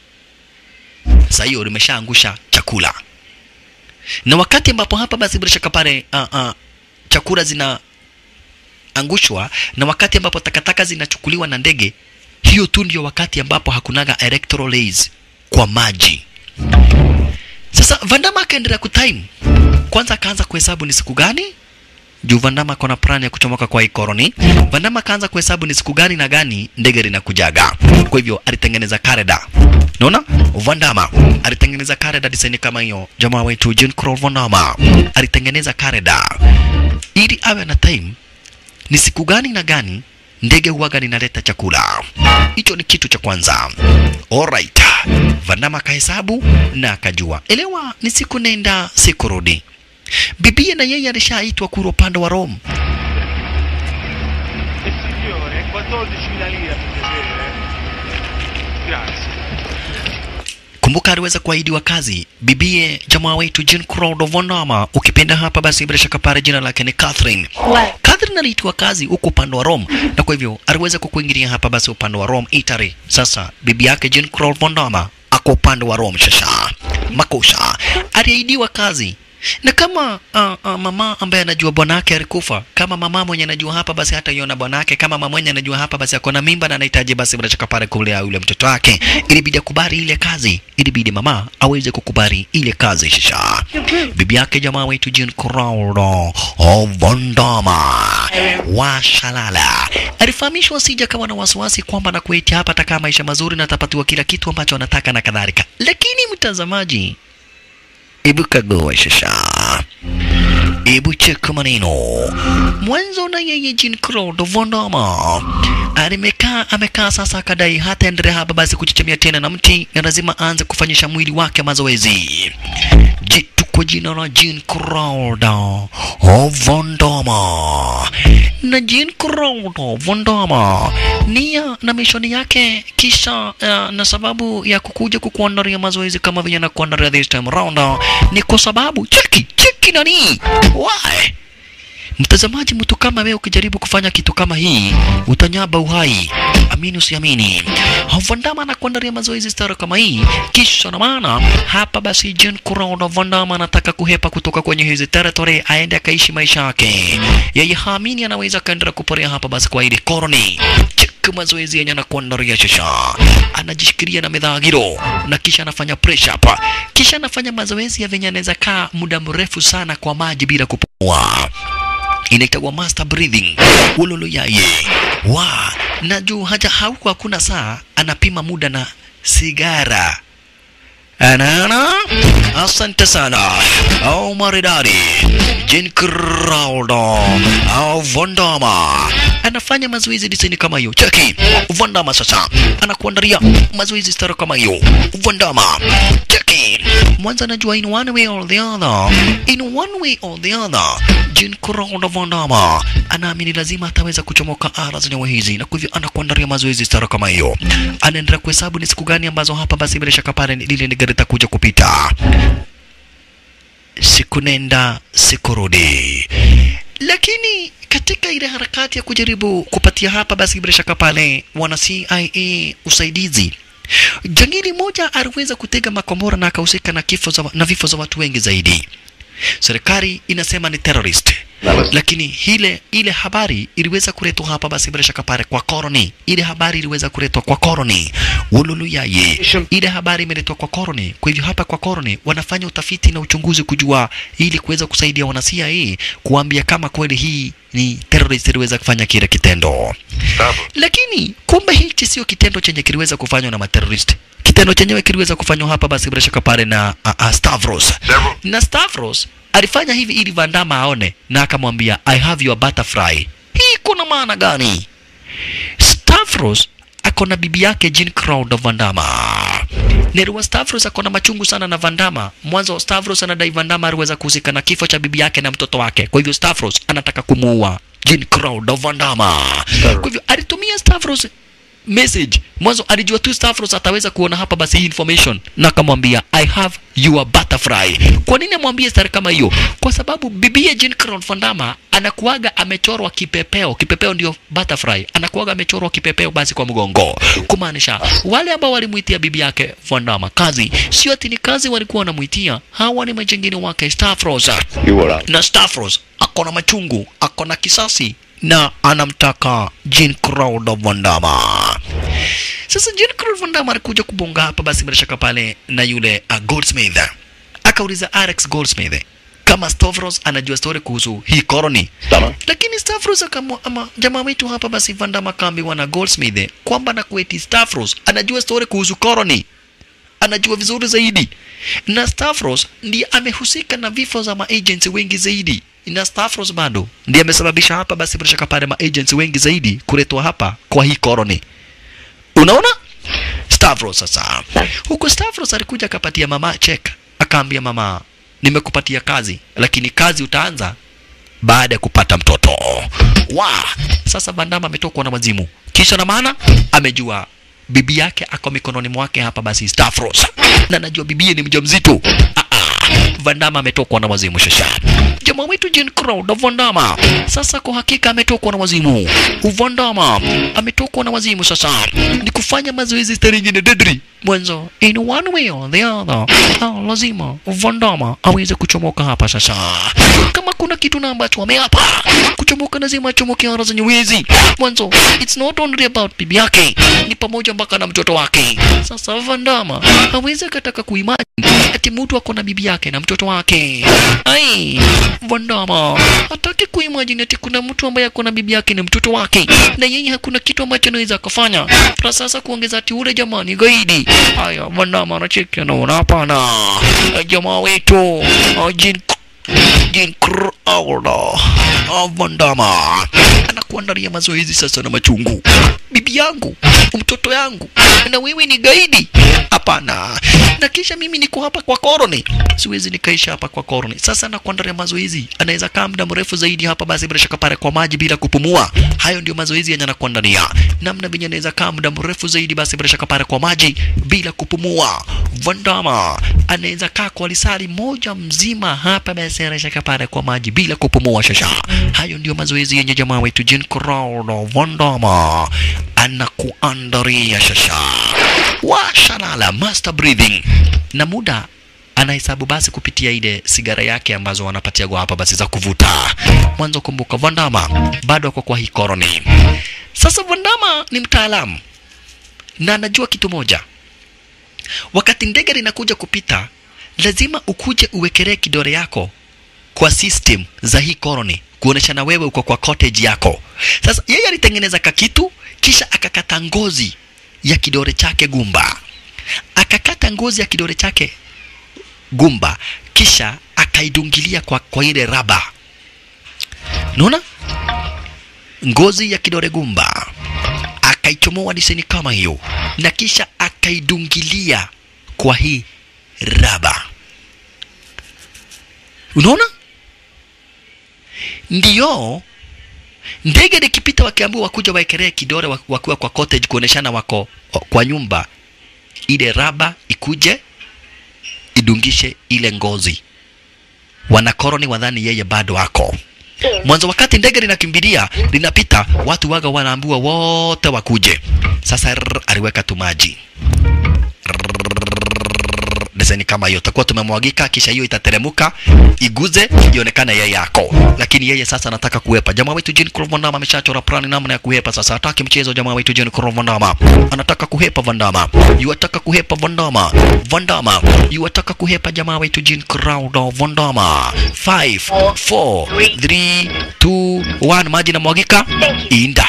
Sasa hiyo limeshaangusha chakula, na wakati ambapo hapa basi bila shaka pale uh, uh, chakula zina angushwa na wakati ambapo takataka zinachukuliwa na ndege, hiyo tu ndio wakati ambapo hakunaga electoral rays kwa maji. Sasa Vandama akaendelea kutime, kwanza akaanza kuhesabu ni siku gani juu Vandama kona plan ya kuchomoka kwa hii colony. Vandama akaanza kuhesabu ni siku gani na gani ndege linakujaga. Kwa hivyo alitengeneza kalenda. Unaona? Vandama alitengeneza kalenda design kama hiyo. Jamaa wetu Jean Claude Vandama alitengeneza kalenda ili awe na time ni siku gani na gani ndege huwaga linaleta chakula. Hicho ni kitu cha kwanza. Alright. Vandama akahesabu na akajua, elewa, ni siku nenda siku rudi. Bibie na yeye alishaitwa kura upande wa Rome.
E signore, 14.000 lire per piacere. Grazie.
Kumbuka aliweza kuahidiwa kazi bibie jamaa wetu Jean Claude Van Damme, ukipenda hapa basi bila shaka pale jina lake ni Catherine.
What?
Catherine aliitwa kazi huko upande wa Rome, na kwa hivyo aliweza kukuingilia hapa basi upande wa Rome, Italy. Sasa bibi yake Jean Claude Van Damme ako upande wa Rome. Sasa makosa aliahidiwa kazi na kama uh, uh, mama ambaye anajua bwanake alikufa, kama mama mwenye anajua hapa basi hata iona bwanake, kama mama mwenye anajua hapa basi ako na mimba na anahitaji basi bila shaka pale kulea yule mtoto wake, ilibidi akubali ile kazi, ilibidi mama aweze kukubali ile kazi. Shisha bibi yake jamaa wetu Jean Claude Van Damme wa Shalala alifahamishwa asija kama na wasiwasi kwamba na kuitia hapa atakaa maisha mazuri na atapatiwa kila kitu ambacho anataka na kadhalika, lakini mtazamaji Hebu kagua sasa, hebu cheka maneno mwanzo. Na yeye Jean Claude Van Damme alimekaa amekaa sasa, akadai hata endelea hapa basi kuchechemea tena na mti, na lazima aanze kufanyisha mwili wake mazoezi. Jitu kwa jina la Jean Claude Van Damme na Jean Claude Van Damme nia na mishoni yake kisha uh, na sababu ya kukuja kukuandalia mazoezi kama vile nakuandalia this time round uh, ni kwa sababu cheki cheki nani why Mtazamaji, mtu kama wewe ukijaribu kufanya kitu kama hii utanyaba uhai, amini usiamini. Van Damme anakuandalia mazoezi stara kama hii, kisha na maana hapa basi Jean Claude Van Damme anataka kuhepa kutoka kwenye hizi territory, aende akaishi maisha yake. Yeye haamini anaweza kaendelea kuporea hapa basi kwa ile koroni Cheki mazoezi yenye anakuandalia shasha, anajishikilia na medhagiro na kisha anafanya press up, kisha anafanya mazoezi ya venye anaweza kaa muda mrefu sana kwa maji bila kupumua inaitwa master breathing ululu yaye wa na juu haja hauko hakuna saa anapima muda na sigara Anaona? Asante sana. Au maridadi. Jean Claude au Van Damme anafanya mazoezi disini kama hiyo. Cheki. Van Damme sasa anakuandalia mazoezi stara kama hiyo. Van Damme. Cheki. Mwanza anajua in one way or the other. In one way or the other. Jean Claude Van Damme anaamini lazima ataweza kuchomoka ara zenye hizi na kwa hivyo anakuandalia mazoezi stara kama hiyo. Anaendelea kuhesabu ni siku gani ambazo hapa basi bila shaka pale lile ni gari takuja kupita. Siku nenda siku rudi, lakini katika ile harakati ya kujaribu kupatia hapa basi bila shaka pale wana CIA usaidizi jangili moja aliweza kutega makombora na akahusika na kifo za, na vifo za watu wengi zaidi. Serikali inasema ni terrorist, lakini ile ile habari iliweza kuletwa hapa basi bila shaka pale kwa koroni. Ile habari iliweza kuletwa kwa koroni ululuyaye, ile habari imeletwa kwa koroni. Kwa hivyo hapa kwa koroni wanafanya utafiti na uchunguzi kujua, ili kuweza kusaidia wana CIA kuambia kama kweli hii ni terrorist iliweza kufanya kile kitendo lakini kumbe hichi sio kitendo chenye kiliweza kufanywa na materrorist. Kitendo chenyewe kiliweza kufanywa hapa basi bila shaka pale na uh, uh, Stavros. Na Stavros alifanya hivi ili Van Damme aone na akamwambia I have your butterfly. Hii kuna maana gani? Stavros ako na bibi yake Jean Claude Van Damme. Nerwa Stavros ako na machungu sana na Van Damme. Mwanzo Stavros anadai Van Damme aliweza kuhusika na kifo cha bibi yake na mtoto wake. Kwa hivyo Stavros anataka kumuua Jean Claude Van Damme. Kwa hivyo alitumia Stavros message mwanzo alijua tu Stavros ataweza kuona hapa basi hii information na akamwambia I have your butterfly. Kwa nini amwambie stari kama hiyo? Kwa sababu bibie Jean Claude Van Damme anakuaga amechorwa kipepeo. Kipepeo ndio butterfly, anakuaga amechorwa kipepeo basi kwa mgongo, kumaanisha wale ambao walimuitia bibi yake Van Damme kazi, sio ati ni kazi walikuwa wanamuitia, hawa ni majengine wake Stavros na Stavros ako na machungu, ako na kisasi na anamtaka Jean Claude Van Damme. Sasa Jean Claude Van Damme alikuja kubonga hapa basi bila shaka pale na yule uh, Goldsmith. Akauliza Alex Goldsmith kama Stavros anajua story kuhusu hii koroni. Lakini Stavros akamwa ama jamaa wetu hapa basi Van Damme akaambiwa na Goldsmith kwamba na kueti Stavros anajua story kuhusu koroni anajua vizuri zaidi, na Stavros ndiye amehusika na vifo za maagents wengi zaidi na Stavros bado ndiye amesababisha hapa basi bila shaka pale maagents wengi zaidi kuletwa hapa kwa hii colony. Unaona? Stavros sasa. Huko Stavros alikuja akapatia mama check, akaambia mama, nimekupatia kazi, lakini kazi utaanza baada ya kupata mtoto. Wa sasa Bandama ametokwa na wazimu, kisha na maana amejua bibi yake ako mikononi mwake hapa basi Stavros, na najua bibie ni mjamzito. Ah, ah, Vandama ametokwa na wazimu shasha. Jamaa wetu Jean Crowd Vandama sasa kwa hakika ametokwa na wazimu. Vandama ametokwa na wazimu sasa, ni kufanya mazoezi stari nyingine dedri mwanzo, in one way or the other. Ah, lazima Vandama aweze kuchomoka hapa sasa. Kama kuna kitu na ambacho ameapa kuchomoka, lazima achomoke ara zenye wezi mwanzo. It's not only about bibi yake, ni pamoja mpaka na mtoto wake. Sasa Vandama hawezi akataka kuimagine ati mtu ako na bibi yake na mtoto wake. Ai, Vandama hataki kuimagine ati kuna mtu ambaye ako na bibi yake na mtoto wake, na yeye hakuna kitu ambacho anaweza akafanya. Na sasa kuongeza ati ule jamani gaidi. Haya, Vandama anacheki anaona hapana. Jamaa wetu uh, Jean Jean Crowder Vandama anakuandalia mazoezi sasa na machungu. Bibi yangu, mtoto yangu, na wewe ni gaidi? Hapana. Na kisha mimi niko hapa kwa koroni, siwezi nikaisha hapa kwa koroni. Sasa nakuandalia mazoezi, anaweza kaa muda mrefu zaidi hapa, basi bila shaka pale kwa maji bila kupumua. Hayo ndio mazoezi yenye anakuandalia, namna venye anaweza kaa muda mrefu zaidi, basi bila shaka pale kwa maji bila kupumua. Vandama anaweza kaa kwa lisali moja mzima hapa, basi bila shaka pale kwa maji bila kupumua. Shasha, hayo ndio mazoezi yenye jamaa wetu Jean Crowder Vandama anakuandaria shasha washalala master breathing na muda anahesabu basi kupitia ile sigara yake ambazo wanapatia kwa hapa basi za kuvuta mwanzo kumbuka vandama bado ako kwa hii koroni sasa vandama ni mtaalamu na anajua kitu moja wakati ndege linakuja kupita lazima ukuje uwekelee kidole yako kwa system za hii koroni kuonesha na wewe uko kwa cottage yako sasa yeye alitengeneza kakitu kisha akakata ngozi ya kidole chake gumba akakata ngozi ya kidole chake gumba kisha akaidungilia kwa, kwa ile raba naona ngozi ya kidole gumba akaichomoa diseni kama hiyo na kisha akaidungilia kwa hii raba unaona ndiyo ndege likipita wakiambiwa wakuja waekelee kidole wa- wakiwa kwa cottage kuoneshana wako kwa nyumba ile raba ikuje idungishe ile ngozi wanakoroni wadhani yeye bado ako mwanzo wakati ndege linakimbilia linapita watu waga wanaambiwa wote wakuje sasa rrr, aliweka tu maji deseni kama hiyo takuwa tumemwagika kisha hiyo itateremuka iguze ionekane yeye yako lakini yeye sasa anataka kuhepa jamaa wetu Jean Claude Van Damme ameshachora plani namna ya kuhepa sasa hataki mchezo jamaa wetu Jean Claude Van Damme anataka kuhepa Van Damme yuataka kuhepa Van Damme Van Damme yuataka kuhepa jamaa wetu Jean Claude Van Damme 5 4 3 2 1 maji namwagika inda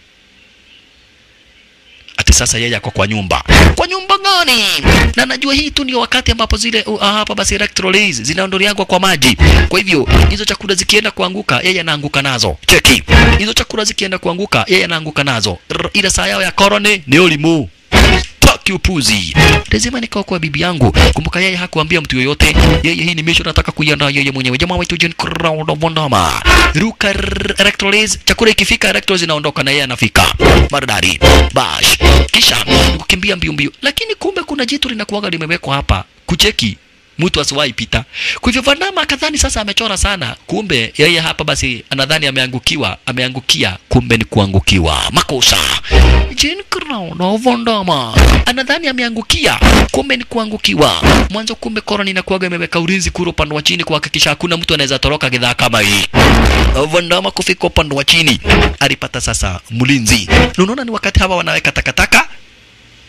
ati sasa yeye ako kwa nyumba. Kwa nyumba gani? Na najua hii tu ndio wakati ambapo zile uh, hapa basi electrolytes zinaondoleagwa kwa maji. Kwa hivyo hizo chakula zikienda kuanguka, yeye anaanguka nazo. Cheki. Hizo chakula zikienda kuanguka, yeye anaanguka nazo. Rr, Ile saa yao ya korone ni ulimu taki upuzi. Lazima nikaokoa bibi yangu. Kumbuka yeye hakuambia mtu yoyote. Yeye hii ni mission nataka kuiandaa yeye mwenyewe. Jamaa wetu Jean Crowd Vondama. Ruka rrr, electrolytes, chakula ikifika electrolytes zinaondoka na yeye anafika. Maridadi. Bash. Kisha kukimbia mbio mbio. Lakini kumbe kuna jitu linakuwaga limewekwa hapa kucheki mtu asiwahi pita. Kwa hivyo Vandama akadhani sasa amechora sana, kumbe yeye hapa basi anadhani ameangukiwa, ameangukia, kumbe ni kuangukiwa. Makosa. Jean Crown Vandama anadhani ameangukia, kumbe ni kuangukiwa. Mwanzo kumbe koroni inakuwaga imeweka ulinzi kule upande wa chini kuhakikisha hakuna mtu anaweza toroka gidhaa kama hii. Vandama kufika upande wa chini alipata sasa mlinzi. Na Unaona ni wakati hawa wanaweka takataka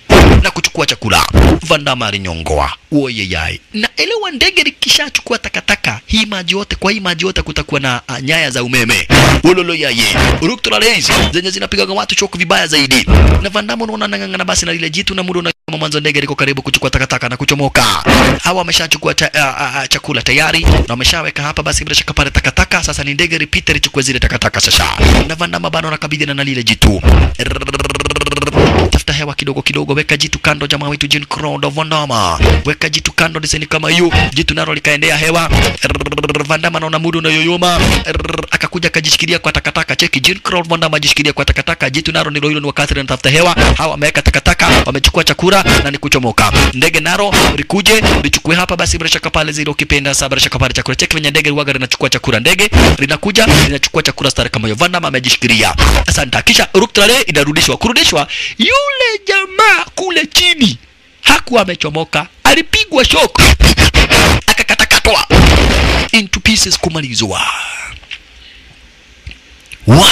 na kuchukua chakula. Vandama alinyongoa uoyeyai, na elewa, ndege likishachukua takataka hii maji yote, kwa hii maji yote kutakuwa na uh, nyaya za umeme uloloyaye ruktorales zenye zinapigaga watu choku vibaya zaidi. Na Vandama unaona anang'ang'ana basi na lile jitu, na muda kama mwanzo ndege liko karibu kuchukua takataka na kuchomoka. Hawa wameshachukua cha, uh, uh, chakula tayari na wameshaweka hapa, basi bila shaka pale takataka. Sasa ni ndege repeater ichukue zile takataka sasa, na Vandama bado anakabidhiana na lile jitu tafuta hewa kidogo kidogo, weka jitu kando, jamaa wetu Jean Claude Van Damme, weka jitu kando, diseni kama hiyo, jitu nalo likaendea hewa. Van Damme anaona muda unayoyoma, akakuja akajishikilia kwa takataka. Cheki, Jean Claude Van Damme ajishikilia kwa takataka, jitu nalo ndilo hilo, ni wakati linatafuta hewa. Hawa wameweka takataka, wamechukua chakula na ni kuchomoka. Ndege naro likuje lichukue hapa, basi bila shaka pale zile, ukipenda saa bila shaka pale chakula. Cheki venye ndege liwaga linachukua chakula, ndege linakuja linachukua chakula stari kama hiyo. Van Damme amejishikilia, asante. Kisha ruktale inarudishwa, kurudishwa yule jamaa kule chini hakuwa amechomoka, alipigwa shock akakatakatwa into pieces kumalizwa wa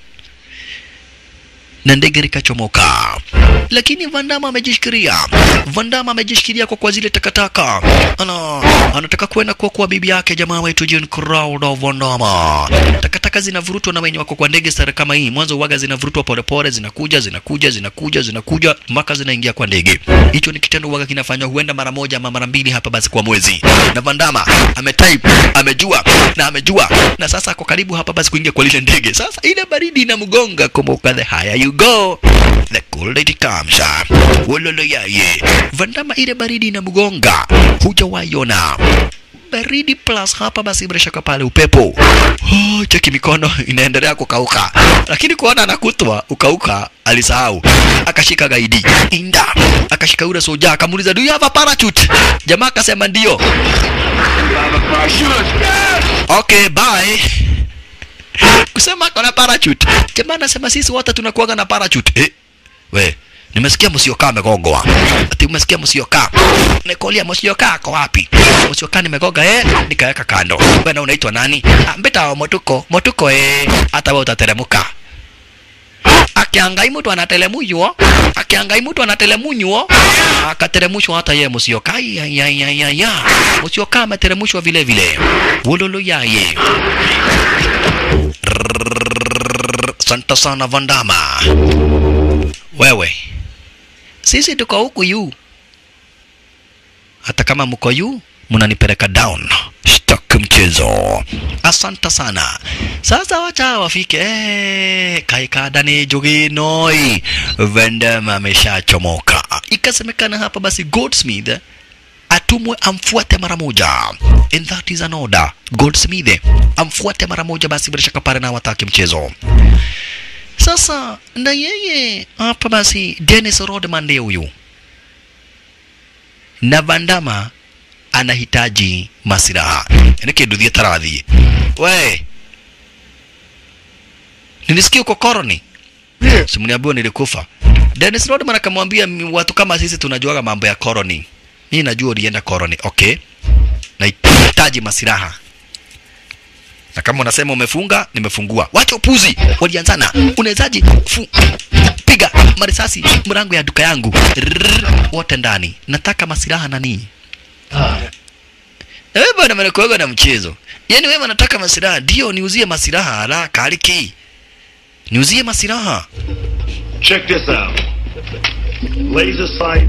na ndege likachomoka, lakini Vandama amejishikilia. Vandama amejishikilia kwa kwa zile takataka, ana anataka kwenda kwa kwa bibi yake jamaa wetu Jean Claude Vandama. Takataka zinavurutwa na wenye wako kwa ndege sare kama hii, mwanzo uwaga zinavurutwa polepole, zinakuja zinakuja zinakuja zinakuja mpaka zinaingia kwa ndege. Hicho ni kitendo uwaga kinafanywa huenda mara moja ama mara mbili hapa basi kwa mwezi, na Vandama ametype amejua na amejua, na sasa ako karibu hapa basi kuingia kwa lile ndege. Sasa ile baridi inamgonga, kumbuka the higher you go the colder it comes. Wololo yaye Vandama, ile baridi inamgonga, hujawaiona baridi plus hapa basi bila shaka pale upepo. Oh, cheki mikono inaendelea kukauka, lakini kuona anakutwa ukauka, alisahau akashika gaidi inda, akashika yule soja akamuuliza, do you have a parachute? Jamaa akasema ndio. Okay, bye kusema kona parachute. Jamaa anasema sisi wote tunakuwaga na parachute. Eh, we nimesikia msiokaa amegongwa. Ati umesikia msiokaa? Nikolia msiokaa ako wapi? Msiokaa nimegoga eh, nikaweka kando. Wewe na unaitwa nani? Ah, mbeta wa motuko. Motuko eh, hata wewe utateremuka. Akiangai mtu anatelemunywa, akiangai mtu anatelemunywa, akateremushwa hata yeye msiokaa. Ya ya ya ya ya. Msiokaa ameteremushwa vile vile. Wololo yaye. Santa sana Vandama. Wewe, sisi tuko huku yu, hata kama mko yu mnanipeleka down. Shtaki mchezo. Asante sana. Sasa wacha wafike. Eh, kaikada ni jogi noi. Vandama ameshachomoka. Ikasemekana hapa basi Goldsmith atumwe amfuate mara moja, and that is an order. Goldsmith amfuate mara moja, basi bila shaka pale na wataki mchezo. Sasa na yeye hapa basi, Dennis Rodman ndiye huyu, na Vandama anahitaji masiraha nikinduthie tarathi we nilisikia uko koroni simniambiwa nilikufa Dennis Rodman akamwambia watu kama sisi tunajuaga mambo ya koroni mimi najua ulienda koroni okay nahitaji masiraha na kama unasema umefunga nimefungua wacha upuzi walianzana unawezaji fu piga marisasi mrango ya duka yangu Rrrr, wote ndani nataka masiraha nani na wewe bwana mnakuaga na mchezo yaani wewe unataka masiraha ndio niuzie masiraha haraka aliki niuzie masiraha
Check this out. Laser sight,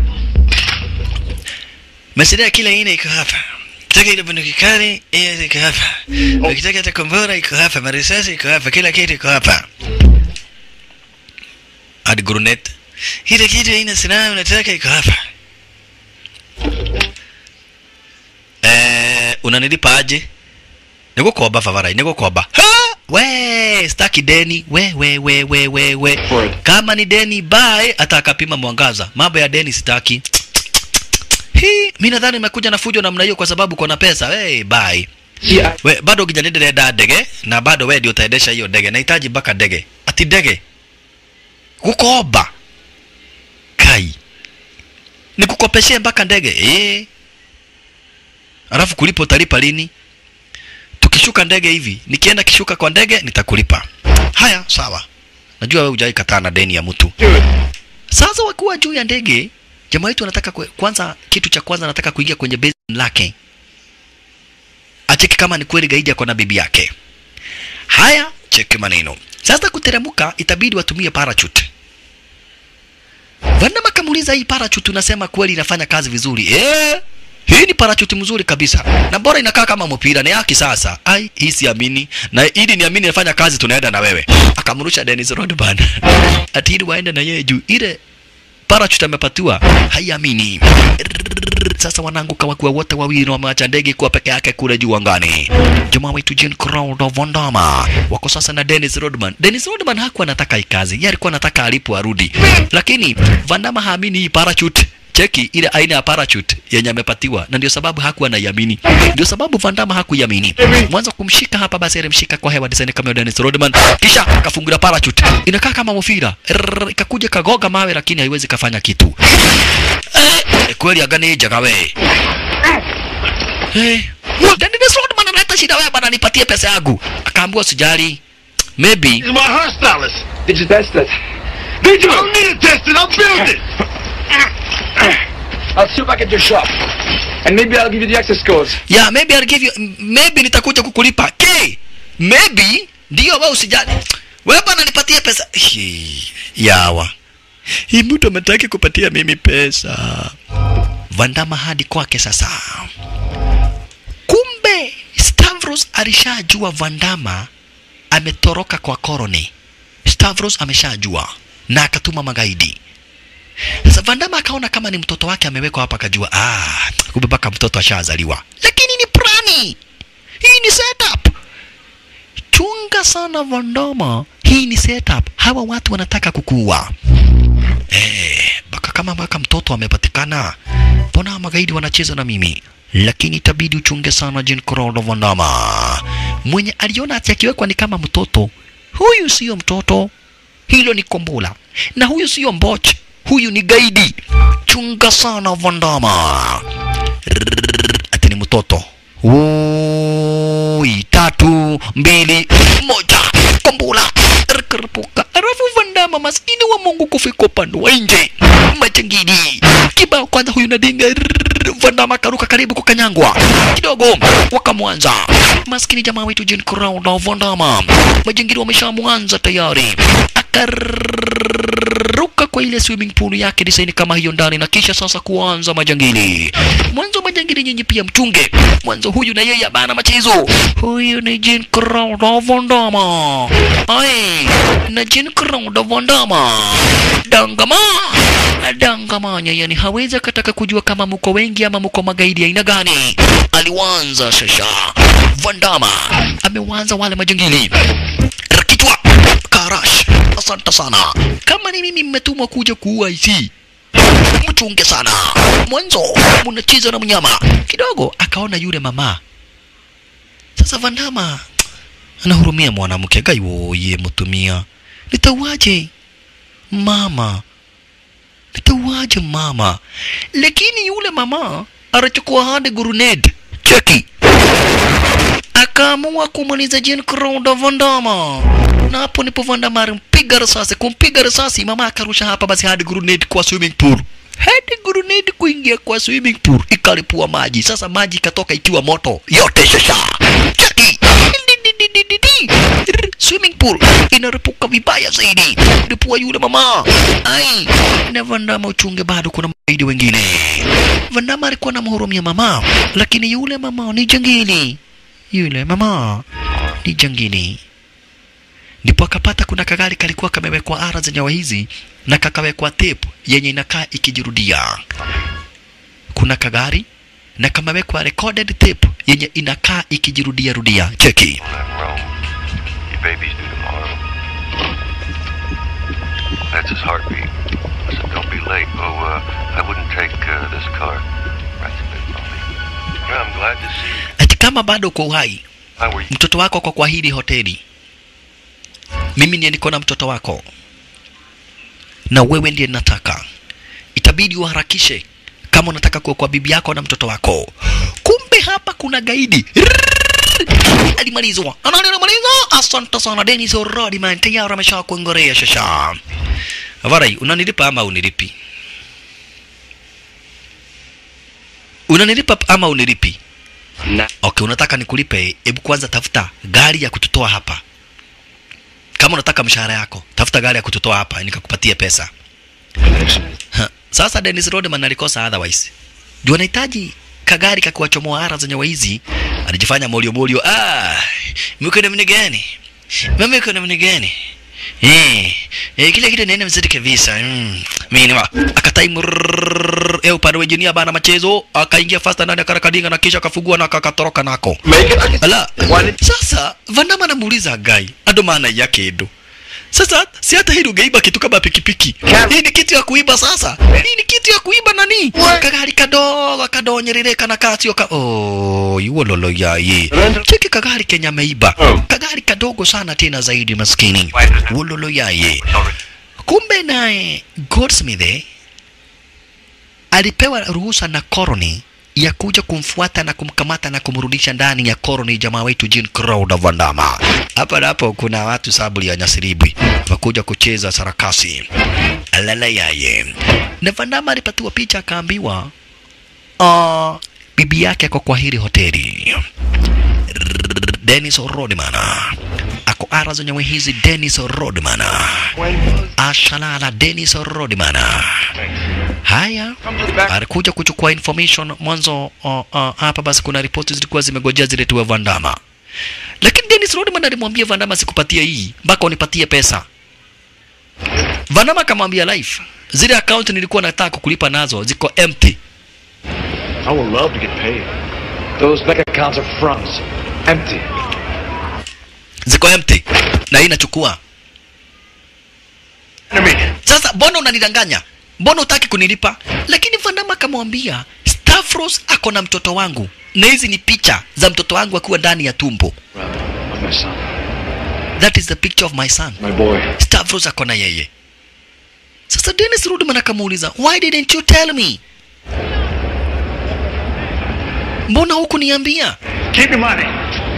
masiraha kila aina iko hapa Ukitaka ile bunduki kali hiyo iko hapa. Ukitaka hata kombora iko hapa, marisasi iko hapa, kila kitu iko hapa. Hadi guruneti. Ile kitu haina silaha unataka iko hapa. Eh, unanilipa aje? Nigukomba favara, nigukomba. Ha! We, staki deni. We, we, we, we, we, we. Kama ni deni bye, hata akapima mwangaza. Mambo ya deni sitaki. Hii, mimi nadhani nimekuja na fujo namna hiyo kwa sababu kuna pesa. Hey, bye. We, bado ukijaniendelea ndege na bado wewe ndio utaendesha hiyo ndege. Nahitaji mpaka ndege. Ati ndege. Kukoba. Kai. Nikukopeshee mpaka ndege. Eh. Alafu kulipa utalipa lini? Tukishuka ndege hivi, nikienda kishuka kwa ndege nitakulipa. Haya, sawa. Najua wewe hujai kataa na deni ya mtu. Sasa wakiwa juu ya ndege, jamaa wetu anataka kwe, kwanza kitu cha kwanza anataka kuingia kwenye basin lake acheki kama ni kweli gaidi ako na bibi yake haya cheki maneno sasa kuteremuka itabidi watumie parachute Vandama kamuuliza hii parachute unasema kweli inafanya kazi vizuri eh hii ni parachute mzuri kabisa na bora inakaa kama mpira ni ya kisasa ai hii siamini na ili niamini inafanya kazi tunaenda na wewe akamrusha Dennis Rodman ati ili waende na yeye juu ile parachute amepatiwa haiamini sasa wanaanguka wakiwa wote wawili na wameacha ndege kuwa peke yake kule juu angani. Jamaa wetu Jean Claude Van Damme wako sasa na Dennis Rodman. Dennis Rodman hakuwa anataka hii kazi, yeye alikuwa anataka alipo arudi, lakini Van Damme haamini hii parachute cheki ile aina ya parachute yenye amepatiwa, na ndio sababu hakuwa anaiamini. Ndio sababu Van Damme hakuiamini. Mwanzo kumshika hapa, basi alimshika kwa hewa design kama ya Dennis Rodman, kisha akafungulia parachute, inakaa kama mpira, Rrrr, ikakuja kagoga mawe, lakini haiwezi kafanya kitu. Eh, kweli agani jaga we. Eh, Dennis Rodman analeta shida wewe bana, nipatie pesa yangu. Akaambiwa sijali. Maybe
He's my hairstylist.
Did you test it?
Did you? I don't need it tested. I'll build it.
I'll see you back at your shop. And maybe I'll give you the access codes.
yeah, maybe I'll give you maybe nitakuja kukulipa. K. Maybe ndio wewe usijali. Wewe bana nipatie pesa. Hii, Yawa. Hii mtu ametaki kupatia mimi pesa. Vandama hadi kwake sasa. Kumbe Stavros alishajua Vandama ametoroka kwa koroni. Stavros ameshajua na akatuma magaidi. Sasa Vandama akaona kama ni mtoto wake amewekwa hapa, akajua ah, kumbe mpaka mtoto ashazaliwa, lakini ni plani. Hii ni setup. Chunga sana Vandama, hii ni setup. Hawa watu wanataka kukuua. Eh, mpaka kama mpaka mtoto amepatikana, mbona magaidi wanacheza na mimi? Lakini itabidi uchunge sana Jean Claude Van Damme. Mwenye aliona ati akiwekwa ni kama mtoto, huyu sio mtoto, hilo ni kombola, na huyu sio mboch, huyu ni gaidi. Chunga sana Van Damme. Rrrr, Ati ni mtoto. Ui, tatu, mbili, moja, kombola rikaripuka. Alafu Van Damme maskini wa Mungu kufika upande wa nje, majangili kibao kwanza, huyu nadinga Van Damme akaruka karibu kukanyangwa kidogo, wakamwanza maskini jamaa wetu Jean Claude Van Damme, majangili wameshamwanza tayari, akaruka kwa ile swimming pool yake design kama hiyo ndani, na kisha sasa kuanza majangili. Mwanzo majangili nyinyi pia mchunge mwanzo, huyu na yeye abana machezo. Huyu ni Jean Claude Van Damme, ai na Jean Claude Van Damme dangama dangamanya, yani hawezi akataka kujua kama mko wengi ama mko magaidi aina gani. Aliwanza shasha Van Damme amewanza wale majangili kichwa karash. Asante sana, kama ni mimi mmetumwa kuja kuua hizi mchunge sana. Mwanzo mnacheza na mnyama kidogo, akaona yule mama. Sasa Van Damme anahurumia mwanamke gaiwo ye mtumia, nitauaje mama, nitauaje mama? Lakini yule mama anachukua hadi grenade cheki, akaamua kumaliza Jean Claude Van Damme na hapo ndipo Van Damme alimpiga risasi. Kumpiga risasi, mama akarusha hapa basi hadi grenade kwa swimming pool, hadi grenade kuingia kwa swimming pool, ikalipua maji. Sasa maji ikatoka ikiwa moto yote, shasha cheki Didididididi. Rrr, swimming pool inaripuka vibaya zaidi, lipua yule mama. Ai, na Van Damme uchunge, bado kuna magaidi wengine. Van Damme alikuwa anamhurumia mama, lakini yule mama ni jangili, yule mama ni jangili ndipo akapata kuna kagari kalikuwa kamewekwa ara za nyawa hizi na kakawekwa tape yenye inakaa ikijirudia. Kuna kagari na kamewekwa recorded tape yenye inakaa ikijirudia rudia. Cheki.
Well, your baby's due tomorrow. That's his heartbeat. I said, don't be late. Oh, uh, I wouldn't take uh, this car. That's a bit bumpy. Yeah, I'm glad to see you.
Ati kama bado uko uhai,
How were you?
mtoto wako kwa kwa hili hoteli, mimi ndiye niko na mtoto wako na wewe ndiye nataka, itabidi uharakishe kama unataka kuokoa bibi yako na mtoto wako. Kumbe hapa kuna gaidi Rrrr! alimalizwa, anani alimalizwa. Asante sana Dennis Rodman, tayari amesha kuongorea shasha. Varai, unanilipa ama unilipi? unanilipa ama unilipi
Na.
okay unataka nikulipe hebu kwanza tafuta gari ya kututoa hapa kama unataka mshahara yako tafuta gari ya kututoa hapa nikakupatia pesa Ha, sasa Dennis Rodman alikosa otherwise juu anahitaji kagari kakuwachomoa ara zenye waizi alijifanya molio molio ah mko namna gani mama iko namna gani eh eh kile kitu nene mzidi kabisa mm. mimi wa akatai mrrrr, eh upande wa engineer bana machezo akaingia fasta ndani akarakadinga na kisha akafungua na akatoroka nako
Make it. I can...
ala sasa vandama anamuuliza gai ando maana yake ndo sasa si hata hili ungeiba kitu kama pikipiki hii ni kitu ya kuiba sasa hii ni kitu ya kuiba nani kagari kadogo kadonyerereka na kasio ka oh yuo lolo yaye cheki kagari kenya ameiba kagari kadogo sana tena zaidi maskini wololo yaye kumbe naye Goldsmith eh, alipewa ruhusa na koroni ya kuja kumfuata na kumkamata na kumrudisha ndani ya koroni jamaa wetu Jean Claude Van Damme. Hapa na hapo kuna watu sabuli ya nyasiribwi wakuja kucheza sarakasi alala yaye, na Van Damme alipatiwa picha akaambiwa, uh, bibi yake ako kwa hili hoteli Dennis Rodman ako ara zenyewe hizi Dennis Rodman ashalala Dennis Rodman haya alikuja kuchukua information mwanzo uh, uh, hapa basi kuna ripoti zilikuwa zimegojea ziletewe Vandama lakini Dennis Rodman alimwambia Vandama sikupatia hii mpaka unipatie pesa Vandama akamwambia life zile account nilikuwa nataka kukulipa nazo ziko empty
I would love to get paid.
Those bank accounts are fronts. Empty.
ziko empty na hii inachukua sasa mbona unanidanganya mbona utaki kunilipa lakini vandama akamwambia Stavros ako na mtoto wangu na hizi ni picha za mtoto wangu akiwa ndani ya tumbo
Of my son.
that is the picture of my son
My boy.
Stavros ako na yeye sasa Dennis Rodman akamuuliza why didn't you tell me mbona huku niambia
Keep your money.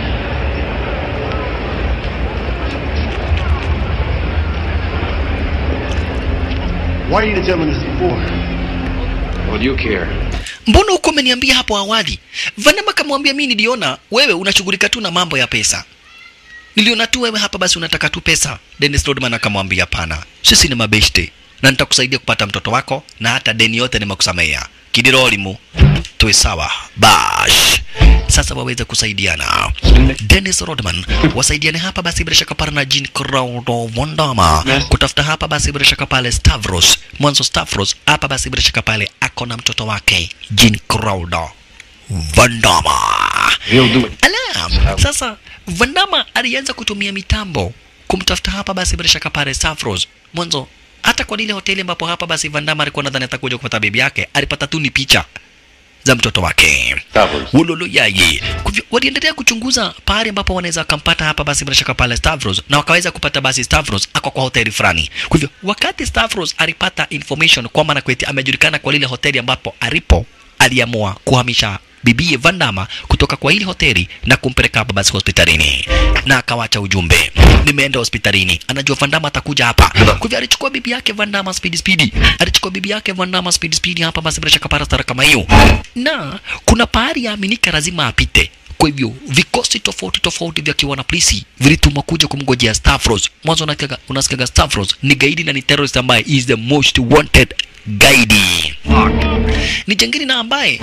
Why didn't you tell me this before?
What do you care?
mbona huko umeniambia hapo awali vanama akamwambia mi niliona wewe unashughulika tu na mambo ya pesa niliona tu wewe hapa basi unataka tu pesa dennis rodman akamwambia pana sisi ni mabeshte na nitakusaidia kupata mtoto wako na hata deni yote nimekusamea kidirolimu tuwe sawa bash sasa waweze kusaidiana dennis rodman wasaidiane hapa basi bila shaka pale na jean crowdo vondama kutafuta hapa basi bila shaka pale stavros mwanzo stavros hapa basi bila shaka pale ako na mtoto wake jean crowdo vandama
He'll do it.
Ala, sasa Vandama alianza kutumia mitambo kumtafuta hapa basi bila shaka pale Stavros. Mwanzo hata kwa lile hoteli ambapo hapa basi Vandama alikuwa nadhani atakuja kupata bibi yake, alipata tu ni picha za mtoto wake
Stavros.
Wololo yaye. Kwa hivyo, Waliendelea kuchunguza pahali ambapo wanaweza wakampata hapa basi bila shaka pale Stavros, na wakaweza kupata basi Stavros ako kwa hoteli fulani. Kwa hivyo wakati Stavros alipata information kwamba Nakweti amejulikana kwa lile hoteli ambapo alipo, aliamua kuhamisha bibie Vandama kutoka kwa ile hoteli na kumpeleka hapa basi hospitalini, na akawacha ujumbe, nimeenda hospitalini, anajua Vandama atakuja hapa. Kwa hivyo alichukua bibi yake Vandama speed speed, alichukua bibi yake Vandama speed speed hapa basi bila shaka para stara kama hiyo, na kuna pahali yaaminika lazima apite kwa hivyo vikosi tofauti tofauti vya kiwana polisi vilitumwa kuja kumngojea Stavros. Mwanzo unasikiaga unasikiaga Stavros ni gaidi na ni terrorist ambaye is the most wanted gaidi, ni jangili na ambaye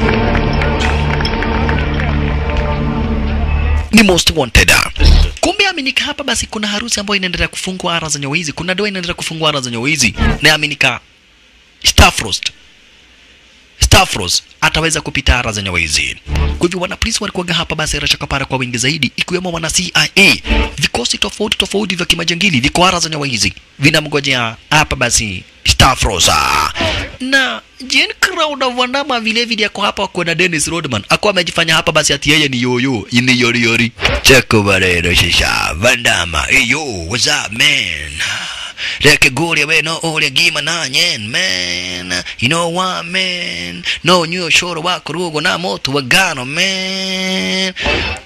ni most wanted. Kumbe aminika hapa basi kuna harusi ambayo inaendelea kufungwa ara za nyawizi, kuna doa inaendelea kufungwa ara za nyawizi, na aminika Stavros Stavros ataweza kupita ara za nyawizi. Kwa hivyo wanapolisi walikuwaga hapa basi rashakapara kwa wingi zaidi, ikiwemo wana CIA, vikosi tofauti tofauti vya kimajangili viko ara za nyawizi vinamngojea hapa basi Stavros na Jean Crowder Vandama vile vile ako hapa kwa na Dennis Rodman akuwa amejifanya hapa basi ati yeye ni yoyo ni yori yori cheko barero shisha Vandama hey yo what's up man Leke goli we no ole gima na nyen man you know what man no nyo shoro wa kurugo na moto wa gano man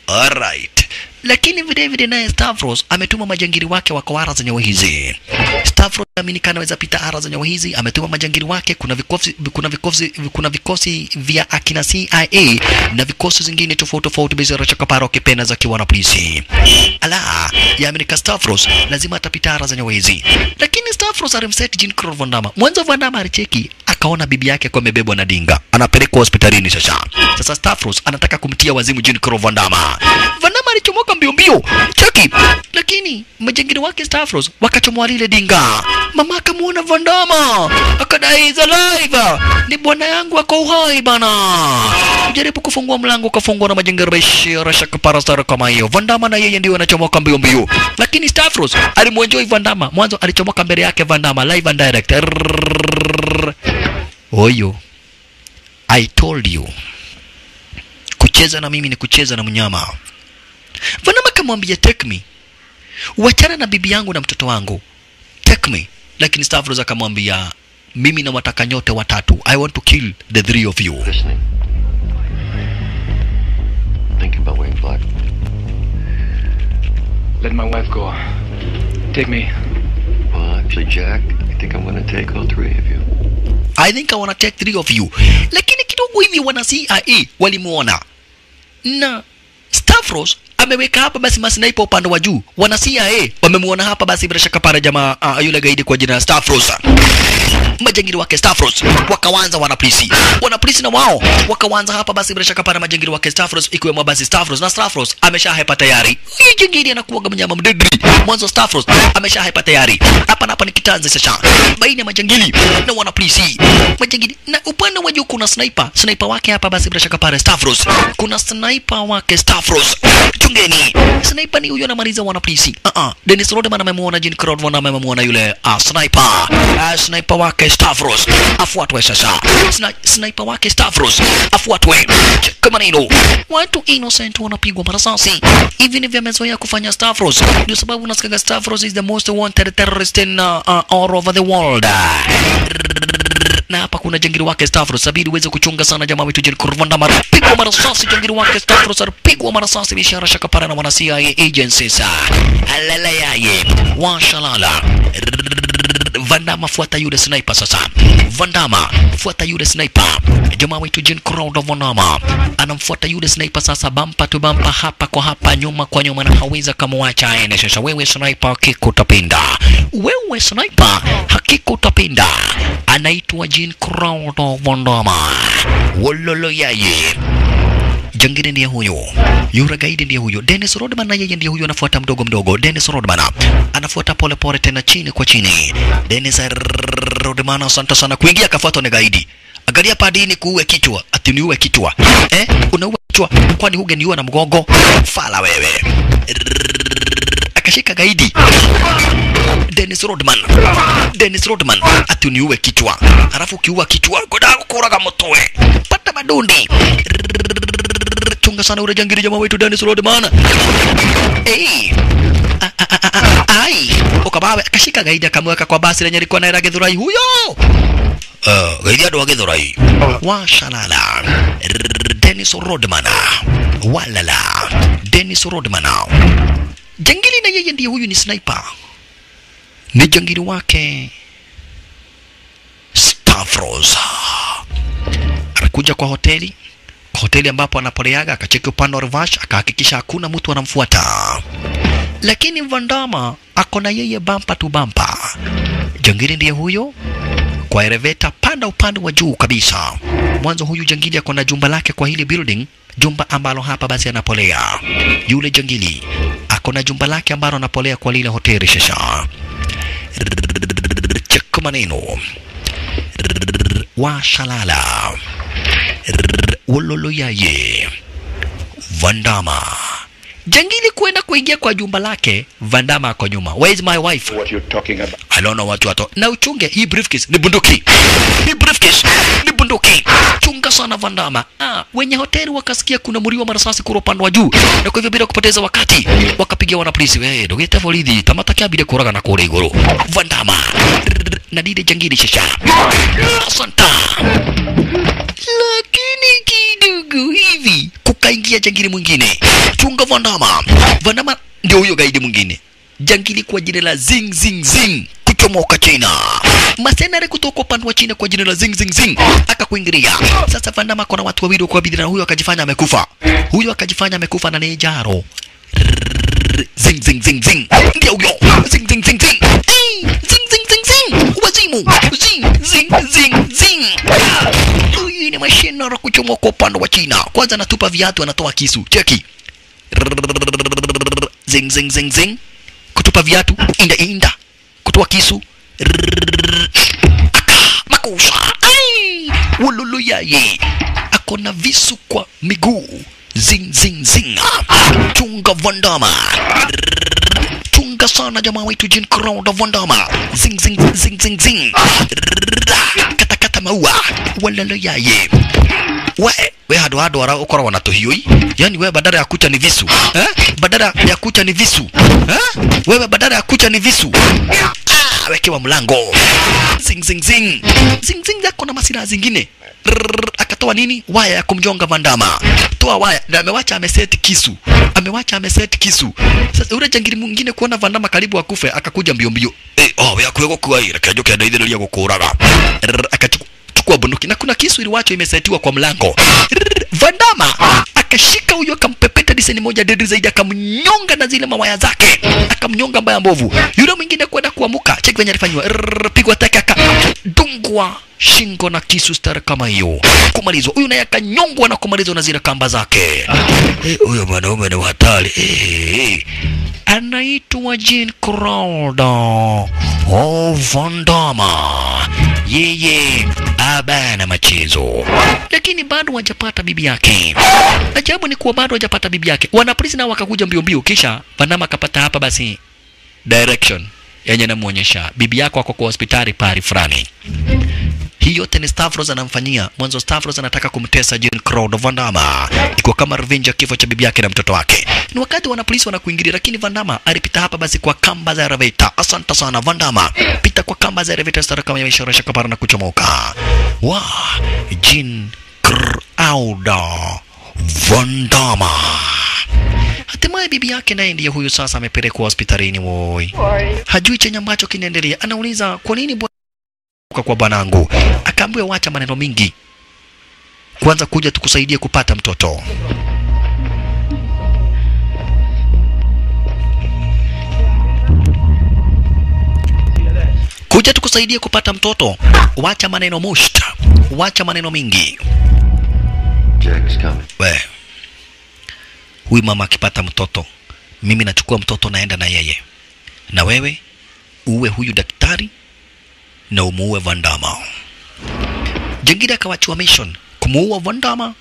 alright lakini vile vile naye Stavros ametuma majangili wake wa kawara zenye hizi Stavros amini anaweza pita ara za nyawa hizi, ametuma majangili wake. Kuna vikosi, kuna vikosi, kuna vikosi vya akina CIA na vikosi zingine tofauti tofauti bizara chakapara wakipenda za kiwa na polisi. Ala, yaaminika Stavros lazima atapita ara za nyawa hizi, lakini Stavros alimset Jean Claude Van Damme. Mwanzo Van Damme alicheki akaona bibi yake kwa amebebwa na dinga, anapelekwa hospitalini. Sasa sasa Stavros anataka kumtia wazimu Jean Claude Van Damme. Van Damme alichomoka mbio mbio, cheki, lakini majangili wake Stavros wakachomoa lile dinga. Mama akamuona Van Damme akadai is alive, ni bwana yangu ako uhai bana. Jaribu kufungua mlango, ukafungwa na majangili bashira shaka parastara kama hiyo. Van Damme na yeye ndio anachomoka mbio mbio, lakini Stavros alimuenjoy Van Damme. Mwanzo alichomoka mbele yake Van Damme live and direct. Rrrr. Oyo, I told you kucheza na mimi ni kucheza na mnyama. Van Damme akamwambia take me, wachana na bibi yangu na mtoto wangu, take me. Lakini Stavros akamwambia mimi nawataka nyote watatu, I want to kill the three of you.
Listening. Thinking about wearing black.
Let my wife go. Take me.
Well, actually, Jack, I think I'm going to take all three of you.
I think I wanna take three of you. Lakini kidogo hivi wana CIA walimuona na Stavros ameweka hapa basi masniper upande wa juu. Wana CIA wamemuona hapa basi bila shaka pale jamaa uh, yule gaidi kwa jina la Stavros. Majangili wake Stavros wakawanza wana polisi. Wana polisi na wao wakawanza hapa basi bila shaka pale majangili wake Stavros ikiwemo basi Stavros na Stavros ameshahepa tayari. Huyu jingili anakuwa mnyama mdedri. Mwanzo Stavros ameshahepa tayari. Hapa na hapa ni kitanzi sasa. Baina ya majangili na wana polisi. Majangili na upande wa juu kuna sniper. Sniper wake hapa basi bila shaka pale Stavros. Kuna sniper wake Stavros. Chungeni. Sniper ni huyo anamaliza wana polisi. Ah uh -uh. Dennis Rodman amemuona Jean Claude Van Damme amemuona yule uh, sniper. Uh, sniper wake Stavros. Afuatwe sasa. Sna sniper wake Stavros. Afuatwe. Kama neno. Watu innocent wanapigwa marasasi. Hivi ndivyo amezoea kufanya Stavros. Ndio sababu unasikia Stavros is the most wanted terrorist in uh, uh, all over the world na hapa kuna jangiri wake Stavros sabidi uweze kuchunga sana jamaa wetu Jean Claude Van Damme pigwa marasasi jangiri wake Stavros pigwa marasasi bishara shakapara na wana CIA agencies alala yaye washalala Van Damme fuata yule sniper sasa Van Damme fuata yule sniper jamaa wetu Jean Claude Van Damme anamfuata yule sniper sasa bampa tu bampa hapa kwa hapa nyuma kwa nyuma na haweza kamwacha aende sasa wewe sniper hakika utapenda wewe sniper hakika utapenda anaitwa Jean Claude Van Damme wololo yaye jangine ndiye huyo yura gaidi ndiye huyo Dennis Rodman na yeye ndiye huyo anafuata mdogo mdogo Dennis Rodman anafuata pole pole tena chini kwa chini Dennis Rodman asante sana kuingia akafuatwa na gaidi angalia padini kuue kichwa ati niue kichwa eh unaua kichwa kwani hugeniua na mgongo fala wewe akashika gaidi Dennis Rodman Dennis Rodman ati uniue kichwa alafu ukiua kichwa goda kuraga mtoe pata madundi chunga sana ule jangiri jamaa wetu Dennis Rodman hey. A- a- a- a- a- ai ukabawe akashika gaidi akamweka kwa basi lenye likuwa naira Githurai huyo uh, gaidi ado wa Githurai washalala R- Dennis Rodman walala Dennis Rodman jangili na yeye ndiye huyu ni sniper ni jangili wake Stavros anakuja kwa hoteli kwa hoteli ambapo anapoleaga akacheki upande wa reverse akahakikisha hakuna mtu anamfuata lakini Vandama ako na yeye bampa tu bampa jangili ndiye huyo kwa eleveta panda upande wa juu kabisa mwanzo huyu jangili ako na jumba lake kwa hili building jumba ambalo hapa basi anapolea yule jangili ako na jumba lake ambalo anapolea kwa lile hoteli sasa cheka maneno washalala wololoyaye vandama jangili kwenda kuingia kwa jumba lake vandama ako nyuma where is my wife
What you're talking about.
I don't know what you are talking. Na uchunge hii briefcase ni bunduki. Hii briefcase ni bunduki. Chunga sana Vandama. Ah, wenye hoteli wakasikia kuna mlio wa marasasi kura upande wa juu. Na kwa hivyo bila kupoteza wakati wakapigia wana polisi. Wewe ndogete borithi tamata kia kuraga na kure iguru. Vandama. Na dide jangili shisha. Asanta. Lakini kidogo hivi kukaingia jangili mwingine. Chunga Vandama. Vandama ndio huyo gaidi mwingine jangili kwa jina la zing zing zing kuchomoka China. Masenare kutoka upande wa China kwa jina la Zing Zing Zing akakuingilia. Sasa Van Damme kuna watu wawili kwa bidii na huyo akajifanya amekufa. Huyo akajifanya amekufa na ni Jaro. Zing zing zing zing. Ndio huyo. Zing zing zing zing. Hey, zing zing zing zing. Wazimu. Zing zing zing zing. Huyu ni mashine ya kuchomoka upande wa China. Kwanza anatupa viatu anatoa kisu. Cheki. Zing zing zing zing. Kutupa viatu inda inda. Kutoa kisu. Aka makusha. Ai! Ululu yaye. Ako na visu kwa miguu. Zing zing zing. Chunga Vandama. Chunga sana jamaa wetu Jean Claude Vandama. Zing zing zing zing zing. Kata kata maua. Walalo yaye. We, we hado hado ara ukoragwo na tuhiui yani wewe badala ya kucha ni visu eh? badala ya kucha ni visu eh? wewe badala ya kucha ni visu ah, wekewa mlango zing zing zing zing zing zako na masira zingine Rrrr, akatoa nini waya ya kumjonga Vandama toa waya na amewacha ameseti kisu amewacha ameseti kisu sasa ule jangiri mwingine kuona Vandama karibu akufe akakuja mbio mbio eh oh we akwego kwa ira kajo kenda ithiraria gukuraga Rrrr, akachukua chukua bunduki na kuna kisu iliwacho imesetiwa kwa mlango Rrrr, Vandama akashika huyo akampepeta diseni moja dedi zaidi akamnyonga na zile mawaya zake akamnyonga mbaya mbovu yule mwingine kwenda kuamuka cheki venye alifanywa Rrrr, pigwa teke akadungwa shingo na kisu stara kama hiyo kumalizwa huyu naye akanyongwa na kumalizwa na zile kamba zake Eh, huyo mwanaume ni hatari Eh, eh. anaitwa Jean Crowder oh, Vandama yeye abana machezo lakini bado hajapata bibi yake ajabu ni kuwa bado hajapata bibi yake wanapolisi nao wakakuja mbio mbio kisha Vandama akapata hapa basi direction yenye namuonyesha bibi yako ako kwa hospitali pari fulani hii yote ni Stavros anamfanyia mwanzo. Stavros anataka kumtesa Jean Claude Van Damme iko kama revenge ya kifo cha bibi yake na mtoto wake. Ni wakati wana polisi wanakuingilia, lakini Van Damme alipita hapa basi kwa kamba za elevator. Asante sana Van Damme, pita kwa kamba za elevator stara kama imeshoresha kapara na kuchomoka. Wa Jean Claude Van Damme Hatimaye bibi yake naye ndiye huyu sasa amepelekwa hospitalini. Woi, hajui chenye ambacho kinaendelea. Anauliza kwa nini bwana kutoka kwa bwanangu. Akaambiwa wacha maneno mingi, kwanza kuja tukusaidie kupata mtoto. Kuja tukusaidie kupata mtoto, wacha maneno musht, wacha maneno mingi.
Jack's coming.
We, huyu mama akipata mtoto, mimi nachukua mtoto naenda na yeye, na wewe uwe huyu daktari na umuue Vandama. Jengine akawachua mission kumuua Vandama,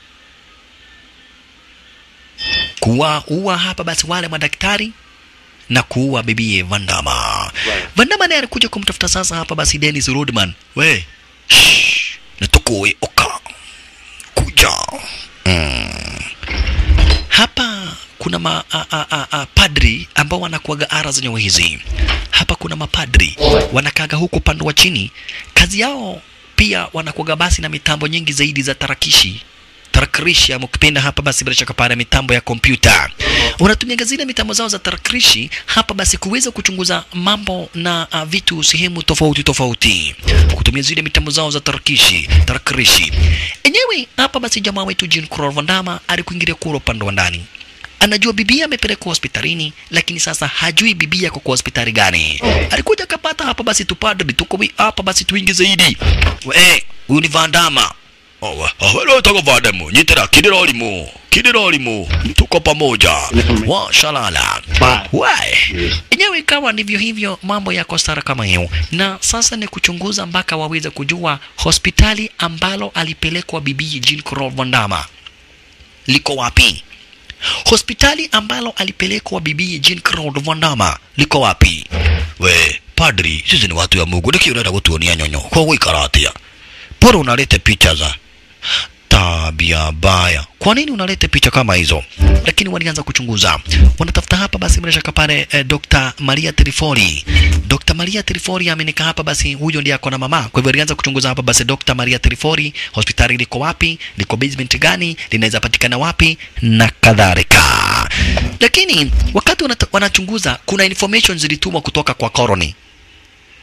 kuwaua hapa basi wale madaktari na kuua bibie Vandama. Vandama naye alikuja kumtafuta sasa hapa basi Dennis Rodman. We, shh, natukoe oka kuja mm. Hapa kuna ma, a, a, a, a, padri ambao wanakuaga ara za nyawa hizi. Hapa kuna mapadri wanakaga huko upande wa chini, kazi yao pia wanakuaga basi na mitambo nyingi zaidi za tarakishi tarakilishi ama ukipenda hapa basi bila shaka pale mitambo ya kompyuta wanatumia zile mitambo zao za tarakilishi hapa basi kuweza kuchunguza mambo na uh, vitu sehemu tofauti tofauti kutumia zile mitambo zao za tarakilishi tarakilishi enyewe hapa basi jamaa wetu Jean Claude Van Damme alikuingilia kule upande wa ndani anajua bibia amepelekwa hospitalini lakini sasa hajui bibia kwa hospitali gani alikuja akapata hapa basi tupadri tuko wi- hapa basi tuingi zaidi we huyu ni Van Damme Owe, wewe toka vademu, nyitira kidira olimu, kidira olimu, tuko pamoja. Wa shalala. Wae. Enyewe ikawa ndivyo hivyo mambo yako stara kama hiyo. Na sasa ni kuchunguza mpaka waweze kujua hospitali ambalo alipelekwa bibi Jean Claude Van Damme liko wapi? Hospitali ambalo alipelekwa bibi Jean Claude Van Damme liko wapi? We, padri, sisi ni watu ya Mungu, niki unaenda kutuonia nyonyo. Kwa uikara atia. Bora unalete picha za tabia baya. Kwa nini unalete picha kama hizo? Lakini walianza kuchunguza, wanatafuta hapa basi, bila shaka pale eh, Dr. Maria Trifori. Dr. Maria Trifori amenika hapa basi, huyo ndiye ako na mama. Kwa hivyo alianza kuchunguza hapa basi, Dr. Maria Trifori, hospitali liko wapi, liko basement gani, linaweza patikana wapi na kadhalika. Lakini wakati wanata- wanachunguza, kuna information zilitumwa kutoka kwa colony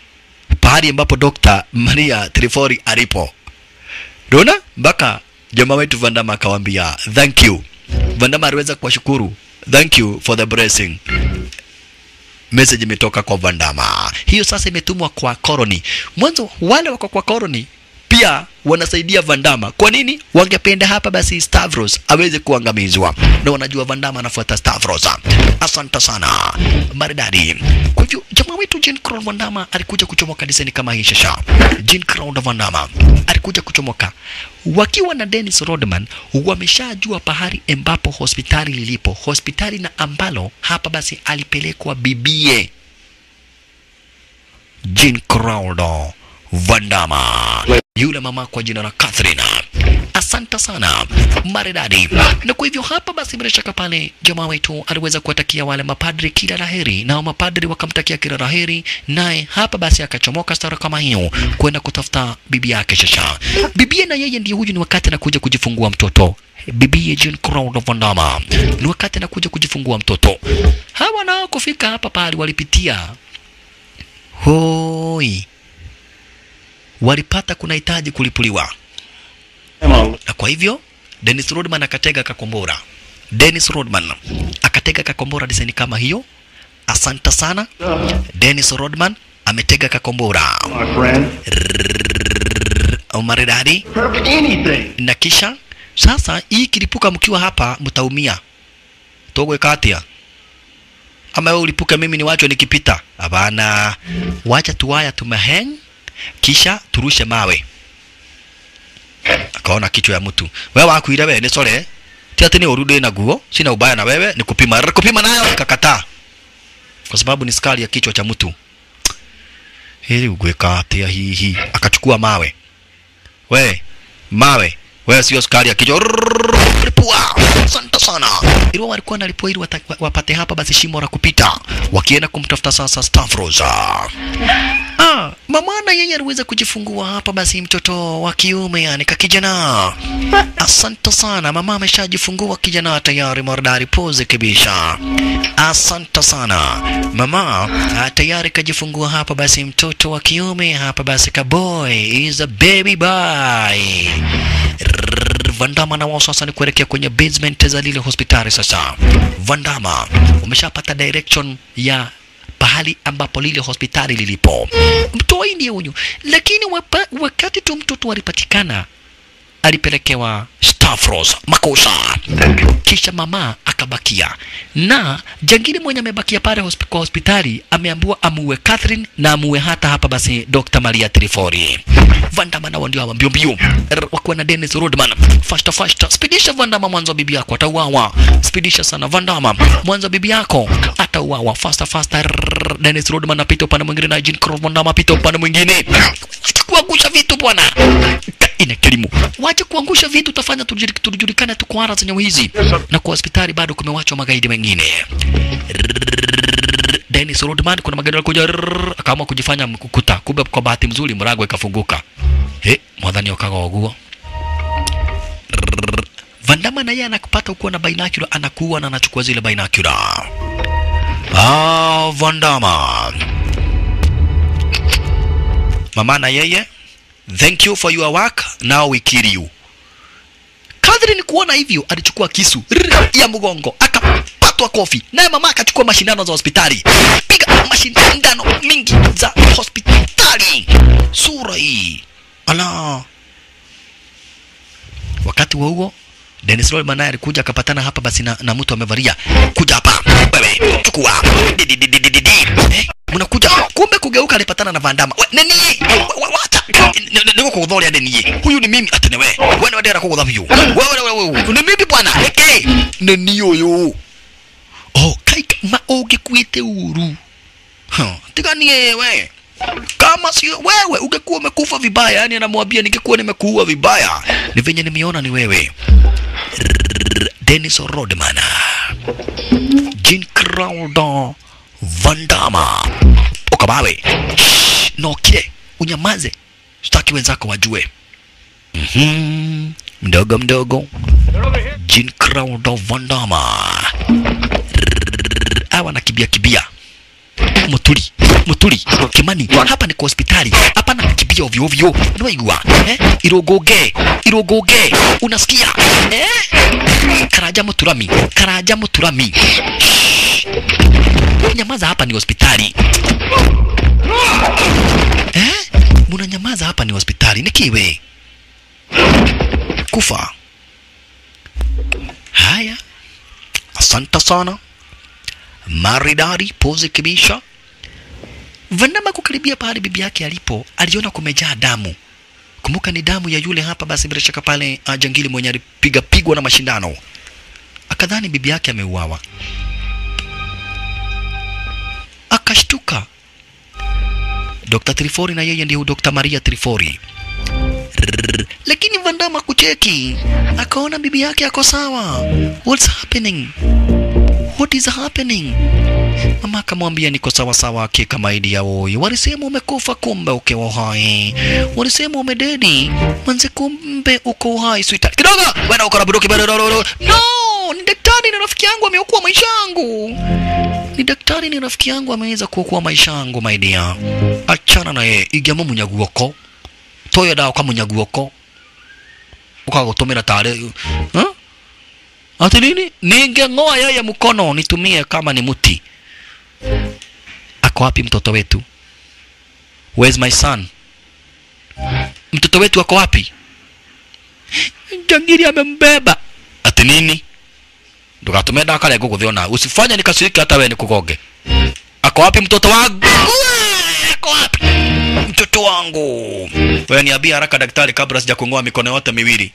pahali ambapo Dr. Maria Trifori alipo. Unaona? Mpaka jamaa wetu Vandama akawambia thank you. Vandama aliweza kuwashukuru thank you for the blessing. Message imetoka kwa Vandama. Hiyo sasa imetumwa kwa Koroni. Mwanzo wale wako kwa Koroni pia wanasaidia Vandama. Kwa nini? Wangependa hapa basi Stavros aweze kuangamizwa, na wanajua Vandama anafuata Stavros. Asante sana, maridadi. Kwa hivyo jamaa wetu Jean Claude Vandama alikuja kuchomoka diseni kama hii shasha. Jean Claude Vandama alikuja kuchomoka wakiwa na Dennis Rodman, wameshajua pahali ambapo hospitali lilipo, hospitali na ambalo hapa basi alipelekwa bibie Jean Claude Vandama, yule mama kwa jina la Catherine. Asante sana maridadi. Na kwa hivyo hapa basi, bila shaka pale jamaa wetu aliweza kuwatakia wale mapadri kila laheri, nao mapadri wakamtakia kila laheri, naye hapa basi akachomoka stara kama hiyo kwenda kutafuta bibi yake Shasha. Bibie na yeye ndiye huyu, ni wakati anakuja kujifungua mtoto bibie Jean Claude Van Damme, ni wakati anakuja kujifungua mtoto. Hawa nao kufika hapa pale walipitia hoi walipata kunahitaji kulipuliwa, na kwa hivyo Dennis Rodman akatega kakombora. Dennis Rodman akatega kakombora design kama hiyo. Asante sana Dennis Rodman ametega kakombora
My friend.
maridadi,
Perfect anything.
na kisha sasa hii kilipuka mkiwa hapa mtaumia. Togwe katia ama wewe ulipuka, mimi niwachwe nikipita? Hapana, wacha tuwaya tumeheng kisha turushe mawe. Akaona kichwa ya mtu, wewe wakuire wewe ni sore ti ati ni urudi na guo, sina ubaya na wewe, ni kupima kupima nayo ikakataa, kwa sababu ni skali ya kichwa cha mtu. Hili ugweka atia hihi, akachukua mawe. We mawe, wewe sio skali ya kichwa. Lipua, asante sana. Ilikuwa walikuwa wanalipua ili wata- wapate hapa basi shimo la kupita, wakienda kumtafuta sasa Stavros. Ah, mamana yeye aliweza kujifungua hapa basi mtoto wa kiume yani kakijana. Asante sana, mama ameshajifungua kijana tayari maridari pose kabisa. Asante sana mama, ah, tayari kajifungua hapa basi mtoto wa kiume hapa basi kaboy is a baby boy. Rrrr, Vandama na wao sasa ni kuelekea kwenye basement za lile hospitali sasa. Vandama umeshapata direction ya pahali ambapo lile hospitali lilipo. Mtoi ndiye huyu, lakini wapa, wakati tu mtoto alipatikana alipelekewa Stavros makosa, kisha mama akabakia na jangili mwenye amebakia pale hosp kwa hospitali ameambiwa amuue Catherine na amuue hata hapa basi Dr. Maria Trifori. Vandama nao ndio hawa mbio mbio R- wakiwa na Dennis Rodman fasta fasta, spidisha Vandama, mwanzo bibi yako atauawa. Spidisha sana Vandama, mwanzo bibi yako atauawa. Fasta fasta, rrrr, Dennis Rodman apita upande mwingine na Jean Claude Vandama apita upande mwingine. Wacha kuangusha vitu bwana, Ka- ina kilimu. Wacha kuangusha vitu, utafanya tujuli- tujulikane tuko ara zenye hizi, na kwa hospitali bado kumewachwa magaidi wengine. Rrrr, Dennis Rodman, kuna magaidi walikuja, rrrr, akaamua kujifanya mkukuta, kumbe kwa bahati mzuri mlango ikafunguka. He, mwadhani wakaga waguo Vandama na yeye anakupata ukiwa na binocular, anakuwa na anachukua zile binocular. Ah, Vandama mama na yeye, thank you for your work, now we kill you. Catherine kuona hivyo alichukua kisu rrr, ya mgongo akapatwa kofi, naye mama akachukua mashindano za hospitali, piga mashindano mingi za hospitali. Sura hii ala. Wakati wa huo Dennis Rodman naye alikuja akapatana hapa basi na, na mtu amevalia, kuja hapa wewe, chukua Di, di, di, di, di, di, di. Eh, mnakuja kumbe kugeuka alipatana na Vandama. We, nani Wa- wa- wacha niko kudhoria nani huyu ni mimi atene we wewe ndio kugudha huyu wewe wewe wewe ni mimi bwana eh nani huyu oh kai ma ungekuite uru ha tiganie we kama sio wewe ungekuwa umekufa vibaya yani anamwambia ningekuwa nimekuua vibaya ni venye nimeona ni wewe Rrrr, Dennis Rodman Jean Claude Van Damme ukabawe Shh, nokire unyamaze sitaki wenzako wajue Mhm, mdogo mdogo Jean Claude Van Damme Rrrr, hawa nakimbia kibia muturi muturi kimani hapa ni kwa hospitali hapana kimbia ovyo ovyo unaigua eh irogoge irogoge unasikia eh karaja muturami karaja muturami Shh. nyamaza hapa ni hospitali eh munanyamaza hapa ni hospitali nikiwe kufa haya asante sana maridadi pozi kibisha Vandama kukaribia pale bibi yake alipo, aliona kumejaa damu. Kumbuka ni damu ya yule hapa, basi bila shaka pale uh, jangili mwenye alipiga pigwa na mashindano, akadhani bibi yake ameuawa, akashtuka. Dr. Trifori na yeye ndiye Dr. Maria Trifori. Rrrr. Lakini Vandama kucheki, akaona bibi yake ako sawa. What's happening? What is happening? Mama akamwambia niko sawa sawa, hakika maidi ya oyo. Walisema umekufa, kumbe uko hai. Walisema umededi, manze, kumbe uko hai. Sweetheart, kidogo wewe uko na buduki bado. No, ni daktari, ni rafiki yangu, ameokoa maisha yangu. Ni daktari, ni rafiki yangu, ameweza kuokoa maisha yangu, my dear. Achana na yeye, igamo munyaguoko toyo dawa kwa munyaguoko ukagotumira tare huh? ati nini ningeng'oa yeye mkono nitumie kama ni mti ako wapi mtoto wetu where's my son mtoto wetu ako wapi jangiri amembeba ati nini ndugatume ndakare ngũgũthiona usifanye nikasiriki hata we nikugonge ako wapi mtoto wangu Uwe, ako wapi mtoto wangu wewe niambie haraka daktari kabla sija kung'oa mikono yote miwili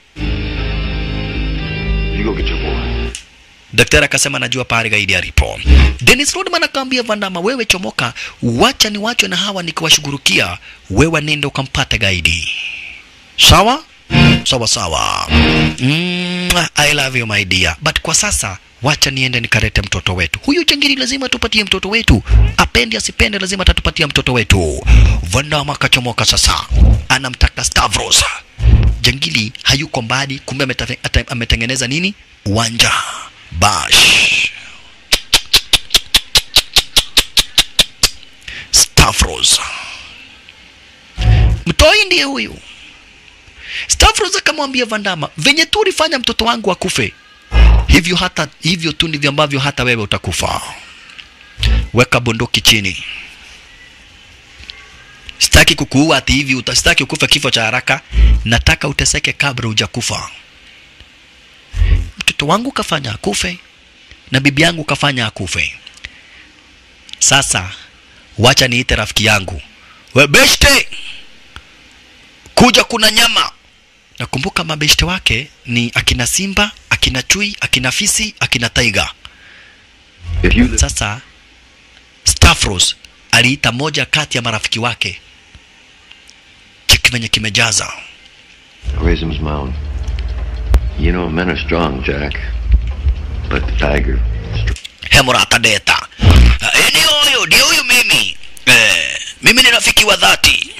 You go get your boy.
daktari akasema najua pahali gaidi alipo Dennis Rodman akaambia Vandama wewe chomoka wacha ni wachwe na hawa nikiwashughulikia wewe nenda ukampata gaidi sawa sawa sawa mm, I love you my dear but kwa sasa wacha niende nikarete mtoto wetu huyu changiri lazima tupatie mtoto wetu apende asipende lazima tatupatia mtoto wetu Vandama akachomoka sasa anamtaka Stavros jangili hayuko mbali kumbe ametafe- ata- ametengeneza nini uwanja bash Stavros mtoi ndiye huyu Stavros akamwambia Vandama venye tu ulifanya mtoto wangu akufe hivyo hata hivyo tu ndivyo ambavyo hata wewe utakufa weka bunduki chini sitaki kukuua ati hivi utasitaki ukufe kifo cha haraka nataka uteseke kabla hujakufa mtoto wangu kafanya akufe na bibi yangu kafanya akufe sasa wacha niite rafiki yangu we beshte kuja kuna nyama nakumbuka mabeshte wake ni akina simba akina chui akina fisi akina taiga
If you live
sasa Stavros aliita moja kati ya marafiki wake cheki venye kimejaza
Raisin's Mound. You know, men are strong, Jack. But the tiger.
hemurata deta e, ni huyu ndio huyu mimi e, mimi ni rafiki wa dhati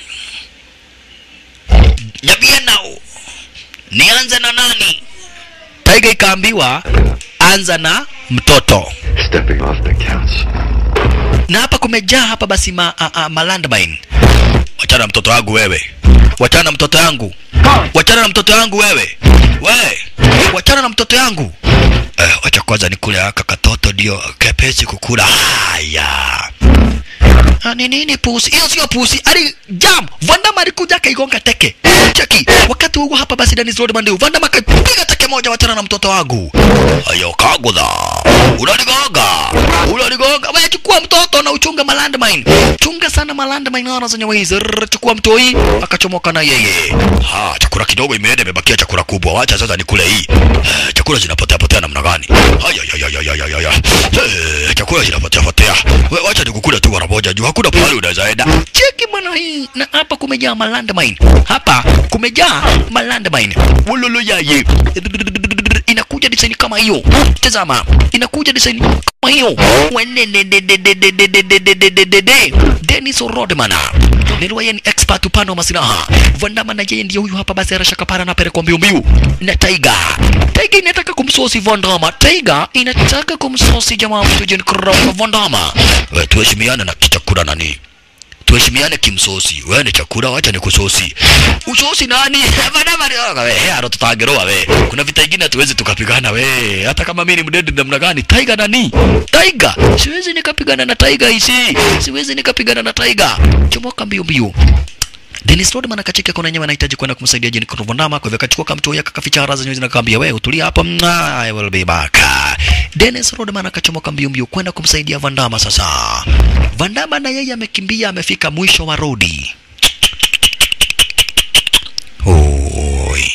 nyabie nao nianze na nani taiga ikaambiwa anza na mtoto
Stepping off the counts.
na hapa kumejaa hapa basi ma, a, a, ma landmine. Wachana na mtoto wangu wewe, wachana na mtoto yangu, wachana na mtoto yangu wewe, we wachana na mtoto yangu. Eh, wacha kwanza nikule haka katoto ndio kepesi kukula. Haya. Ah, ni nini pusi? Hiyo sio pusi. Ali jam. Vandama alikuja akaigonga teke. Cheki. Wakati huo hapa basi Dennis Rodman ndio Vandama akapiga teke moja wachana na mtoto wangu. Ayo kagudha. Unanigonga. Unanigonga. Wewe chukua mtoto na uchunga malandmine. Chunga sana malandmine hana zenye wizi. Rrrr, Chukua mtoi akachomoka na yeye. Ha, chakula kidogo imeenda imebakia chakula kubwa. Wacha sasa nikule hii. Eh, Chakula zinapotea potea namna gani? Haya ya ya ya ya ya ya. Eh, Chakula zinapotea potea. Wewe wacha nikukule tu mara moja juu hakuna pahali unaweza enda. Cheki bwana hii na hapa kumejaa malandmine. Hapa kumejaa malandmine. Wololo yaye. Inakuja design kama hiyo. Tazama, inakuja design kama hiyo Wenenenenenenenenenenenenenenene. Dennis Rodman nilikuwa yeye ni expert upande wa masilaha Vandama na yeye ndiye huyu hapa basi arashaka para na pelekwa mbiu mbiu na Tiger Tiger inataka kumsosi Vandama Tiger inataka kumsosi jamaa mtu Jen Crown Vandama wewe tuheshimiane na kichakura nani tuheshimiane kimsosi wewe ni chakula wacha nikusosi usosi nani Vandama ni wewe hero tutageroa we kuna vita ingine hatuwezi tukapigana we hata kama mimi ni mdedi namna gani Tiger nani Tiger siwezi nikapigana na Tiger hisi siwezi nikapigana na Tiger chomoka mbio mbio Dennis Rodman akacheka kuna nyama anahitaji kwenda kumsaidia Jen Krovondama kwa hivyo akachukua kamto yake akaficha haraza nyozi na kaambia wewe utulia hapa mna I will be back Dennis Rodman akachomoka mbio mbio kwenda kumsaidia Vandama sasa Vandama na yeye amekimbia amefika mwisho wa rodi Oi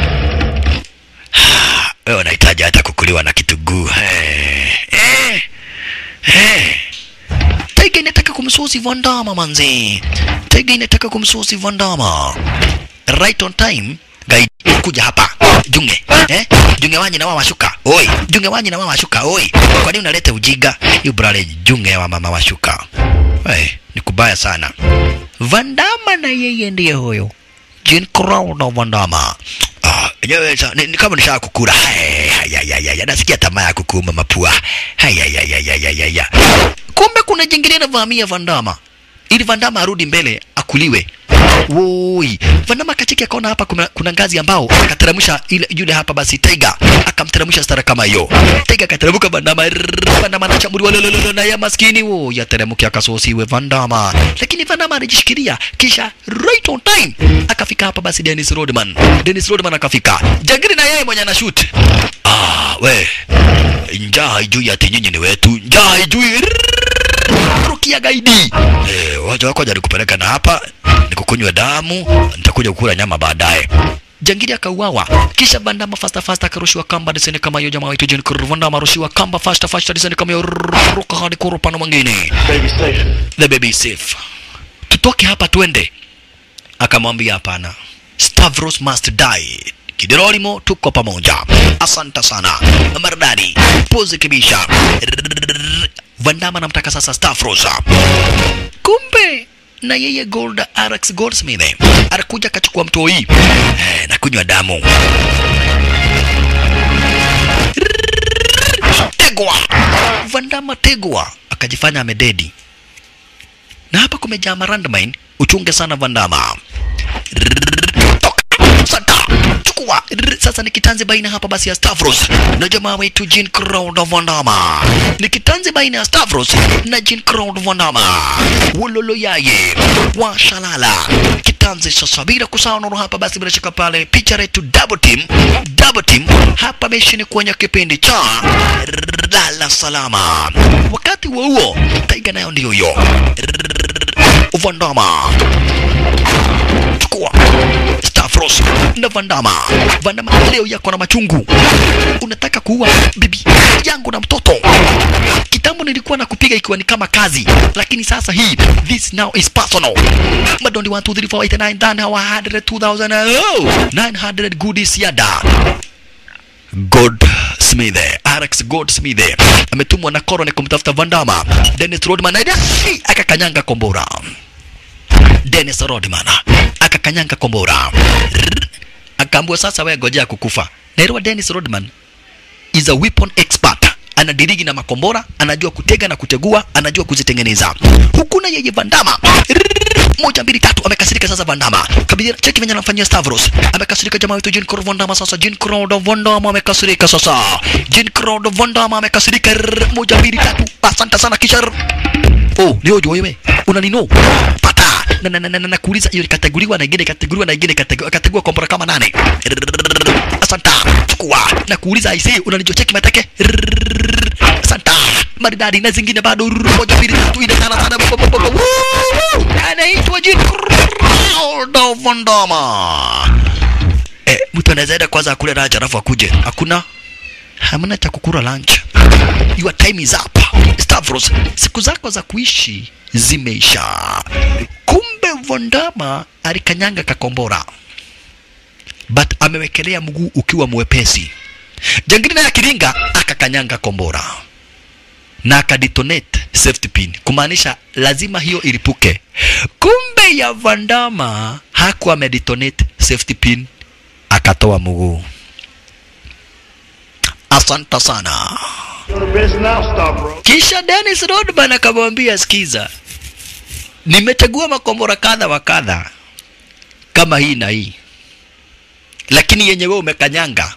wewe unahitaji hata kukuliwa na kituguu eh eh eh Tiger inataka kumsosi Vandama manzi. Tiger inataka kumsosi Vandama. Right on time. Guide kuja hapa. Junge. Eh? Junge wanyi na mama shuka. Oi. Junge wanyi na mama shuka. Oi. Kwa nini unaleta ujiga? You brale junge wa mama wa shuka. Hey, ni kubaya sana. Vandama na yeye ndiye huyo. Jean Crown na Vandama. Ah, yenyewe sa- ni, ni kama nishaa kukula. Hey, haya, haya, haya. Nasikia tamaa ya kukuuma mapua. Haya, haya, haya, haya, haya. Kumbe kuna jingine navamia Vandama ili Vandama arudi mbele akuliwe. Woi, Vandama kachiki akaona hapa kuna, kuna ngazi ambao akateremsha ile yule hapa basi Tiger akamteremsha stara kama hiyo. Tiger akateremka Vandama, rrrr, Vandama anachambuliwa lololo na ya maskini wo yateremke akasosiwe Vandama, lakini Vandama alijishikilia kisha right on time akafika hapa basi Dennis Rodman. Dennis Rodman akafika jangiri na yeye mwenye anashoot. Ah, we njaa haijui ati nyinyi ni wetu, njaa haijui rukia gaidi. Eh, wacha wako jari kupeleka na hapa nikukunywa damu, nitakuja kukula nyama baadaye. Jangili akauawa, kisha Bandama fasta fasta akarushiwa kamba diseni kama hiyo. Jamaa wetu John Kurr Vandama arushiwa kamba fasta fasta diseni kama hiyo, ruka hadi kwa upande mwingine.
Baby station.
The baby is safe, tutoke hapa twende. Akamwambia hapana, Stavros must die. Kiderolimo, tuko pamoja. Asante sana maridadi, pozi kibisha. Vandama namtaka sasa Stavros. Kumbe na yeye Gold Alex Goldsmith alikuja akachukua mtoi eh, na kunywa damu tegwa Vandama tegwa akajifanya amededi na hapa kumejaa marandmine uchunge sana Vandama toka sata chukua Rrr, sasa ni kitanzi baina hapa basi ya Stavros na jamaa wetu Jean Claude Vandama ni kitanzi baina ya Stavros na Jean Claude Vandama wololo yaye washalala kitanzi sasa bila kusahau nono hapa basi bila shaka pale picha letu double team double team hapa meshini kwenye kipindi cha lala salama wakati huo huo Taiga nayo ndio hiyo Vandama chukua Stavros na Vandama. Vandama leo yako na machungu, unataka kuua bibi yangu na mtoto. Kitambo nilikuwa na kupiga ikiwa ni kama kazi, lakini sasa hii this now is personal. Madondi 1 2 3 4 8 9 10 100 2000 oh, 900 goodies yada Goldsmith, Alex Goldsmith ametumwa na Corone kumtafuta Vandama. Dennis Rodman naye akakanyanga kombora. Dennis Rodman akakanyanga kombora, Rrrr. akaambiwa sasa, wewe ngojea kukufa. Naelewa Dennis Rodman is a weapon expert, anadirigi na makombora, anajua kutega na kutegua, anajua kuzitengeneza. Huku na yeye Vandama Rrrr. moja mbili tatu, amekasirika sasa. Vandama kabisa, cheki venye anamfanyia Stavros, amekasirika jamaa wetu Jean Claude Vandama. Sasa Jean Claude Vandama amekasirika sasa, Jean Claude Vandama amekasirika. Rrrr. moja mbili tatu, asante sana kisha Oh, ni hojo wewe. Unanino? Pata. Na na na na, na kuuliza hiyo ikateguliwa na ingine ikateguliwa na ingine ikateguliwa ikateguliwa kompora kama nane. Asanta. Chukua. Na kuuliza aisee unanichocheki mateke. Asanta. Maridadi na zingine bado moja mbili tatu nne tano tano. bo- bo- bo- bo- Woo! Anaitwa Jean Claude Van Damme. Eh, mtu anaweza enda kwanza akule lunch alafu akuje. Hakuna hamna cha kukula lunch. Your time is up. Stavros, siku zako za kuishi zimeisha. Kumbe Vondama alikanyanga kakombora, but amewekelea mguu ukiwa mwepesi. Jangili naye akiringa akakanyanga kombora. na akadetonate safety pin kumaanisha lazima hiyo ilipuke kumbe ya vandama hakuwa amedetonate safety pin akatoa mguu asante sana
Go to base now, Stavro.
kisha Dennis Rodman akamwambia sikiza nimechagua makombora kadha wa kadha kama hii na hii lakini yenye wewe umekanyanga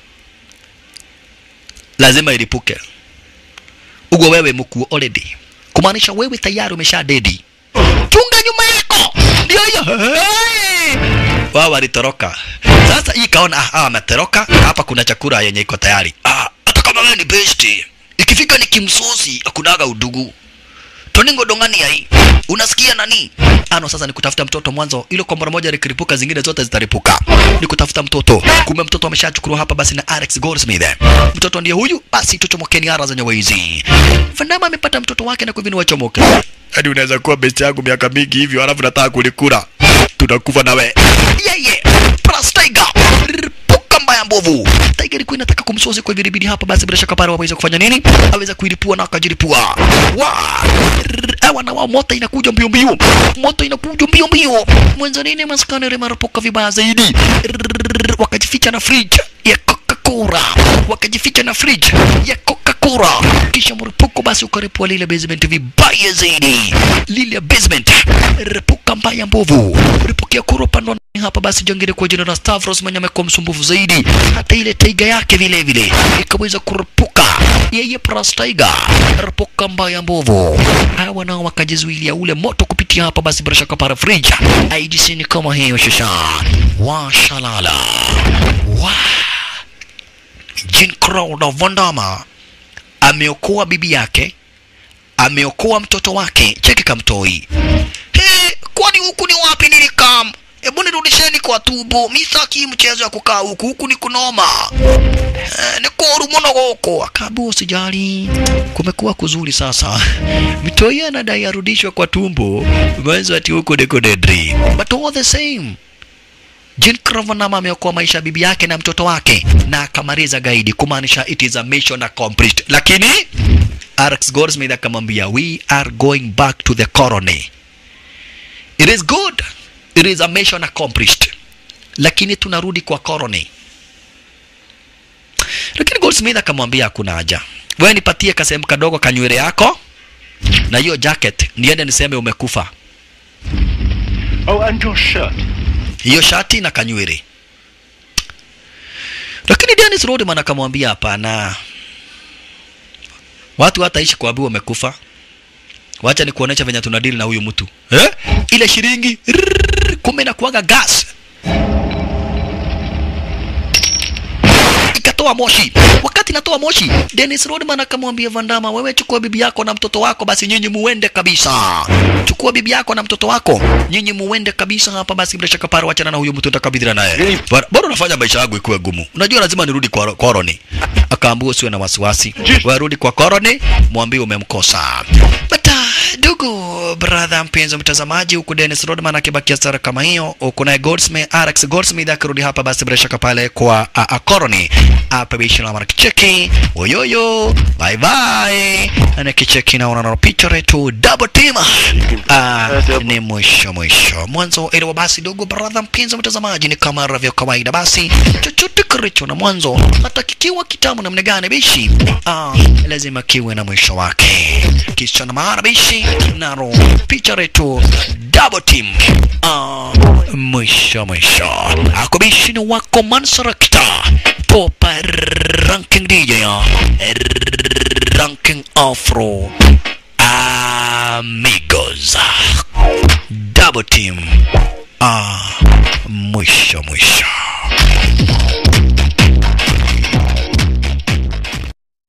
lazima ilipuke ugo wewe mkuu already kumaanisha wewe tayari umesha dedi chunga nyuma yako ndio hiyo Hey! wao walitoroka sasa hii kaona ah, ah, ametoroka hapa kuna chakula yenye iko tayari ah, hata kama wewe ni besti ikifika ni kimsosi akunaga udugu toningo dongani yai unasikia nani ano sasa ni kutafuta mtoto mwanzo ile kombora moja likiripuka zingine zote zitaripuka ni kutafuta mtoto kumbe mtoto ameshachukuliwa hapa basi na Alex Goldsmith mtoto ndiye huyu basi tuchomokeni ara zenye waizi Vandama amepata mtoto wake na kwa hivyo ni wachomoke hadi unaweza kuwa best yangu miaka mingi hivyo alafu nataka kulikula tunakufa nawe yeye plus tiger ripuka mbaya mbovu tiger ilikuwa inataka kumsozi kwa hivyo ilibidi hapa basi bila shaka pale waweze kufanya nini aweza kuilipua na akajilipua wa awa na wao moto inakuja mbio mbio moto inakuja mbio mbio mwanzo nini maskani rimarapuka vibaya zaidi Rrrr, wakajificha na fridge ya Coca-Cola wakajificha na fridge ya Coca-Cola kisha mripuko basi ukaripua lile basement vibaya zaidi lile basement ripuka mbaya mbovu ripukia kuro pandwa hapa basi jangine kwa jina la Stavros mwenye amekuwa msumbufu zaidi hata ile taiga yake vile vile ikaweza kurupuka yeye plus taiga ripuka mbaya mbovu hawa nao wakajizuilia ule moto kupitia hapa basi bila shaka para fridge IDC ni kama hiyo shasha washalala wa Jean Crowder Vandama ameokoa bibi yake, ameokoa mtoto wake. Cheki kamtoi. He, kwani huku ni wapi nilikam? Hebu nirudisheni kwa tubo. Mi sitaki mchezo ya kukaa huku, huku ni kunoma. Eh, ni koru muno goko. Akabu usijali. Kumekuwa kuzuri sasa. Mtoi anadai arudishwe kwa tumbo. Mwanzo ati huku niko dedri. But all the same. Jean Kravanama ameokoa maisha ya bibi yake na mtoto wake na akamaliza gaidi, kumaanisha it is a mission accomplished. Lakini Alex Goldsmith akamwambia we are going back to the colony. It is good, it is a mission accomplished, lakini tunarudi kwa colony. Lakini Goldsmith akamwambia hakuna haja, wewe nipatie kasehemu kadogo kanywele yako na hiyo jacket, niende niseme umekufa.
Oh, and your shirt.
hiyo shati na kanywele. Lakini Dennis Rodman akamwambia hapana, watu hataishi kuambiwa wamekufa. Wacha ni kuonesha venye tunadili na huyu mtu eh? Ile shilingi rrrr, kumbe inakuwaga gas ikatoa moshi. Wakati inatoa moshi, Dennis Rodman akamwambia Vandama, wewe chukua bibi yako na mtoto wako, basi nyinyi muende kabisa. Chukua bibi yako na mtoto wako, nyinyi muende kabisa hapa. Basi bila shaka pale, wachana na huyo mtu, nitakabidhiana naye. Bora bora unafanya maisha yangu ikuwe gumu. Unajua lazima nirudi kwa koroni. Akaambia usiwe na wasiwasi, warudi kwa koroni, mwambie umemkosa. But uh, ndugu brother, mpenzi mtazamaji, huku Dennis Rodman akibakia sara kama hiyo, huku naye Goldsmith, Alex Goldsmith akirudi hapa, basi bila shaka pale kwa uh, uh, koroni hapa bishi la mara kicheki oyoyo bye bye na kicheki naona na picha letu double team ah ni mwisho mwisho mwanzo ile basi dogo brother mpenzi mtazamaji ni kama ravyo kawaida basi chochote kilicho na mwanzo hata kikiwa kitamu namna gani bishi ah lazima kiwe na mwisho wake kisha na maana bishi naro picha letu double team ah mwisho mwisho akubishi ni wako Mansarakta Popa Ranking DJ ya Ranking Afro Amigos Double Team Ah Mwisho mwisho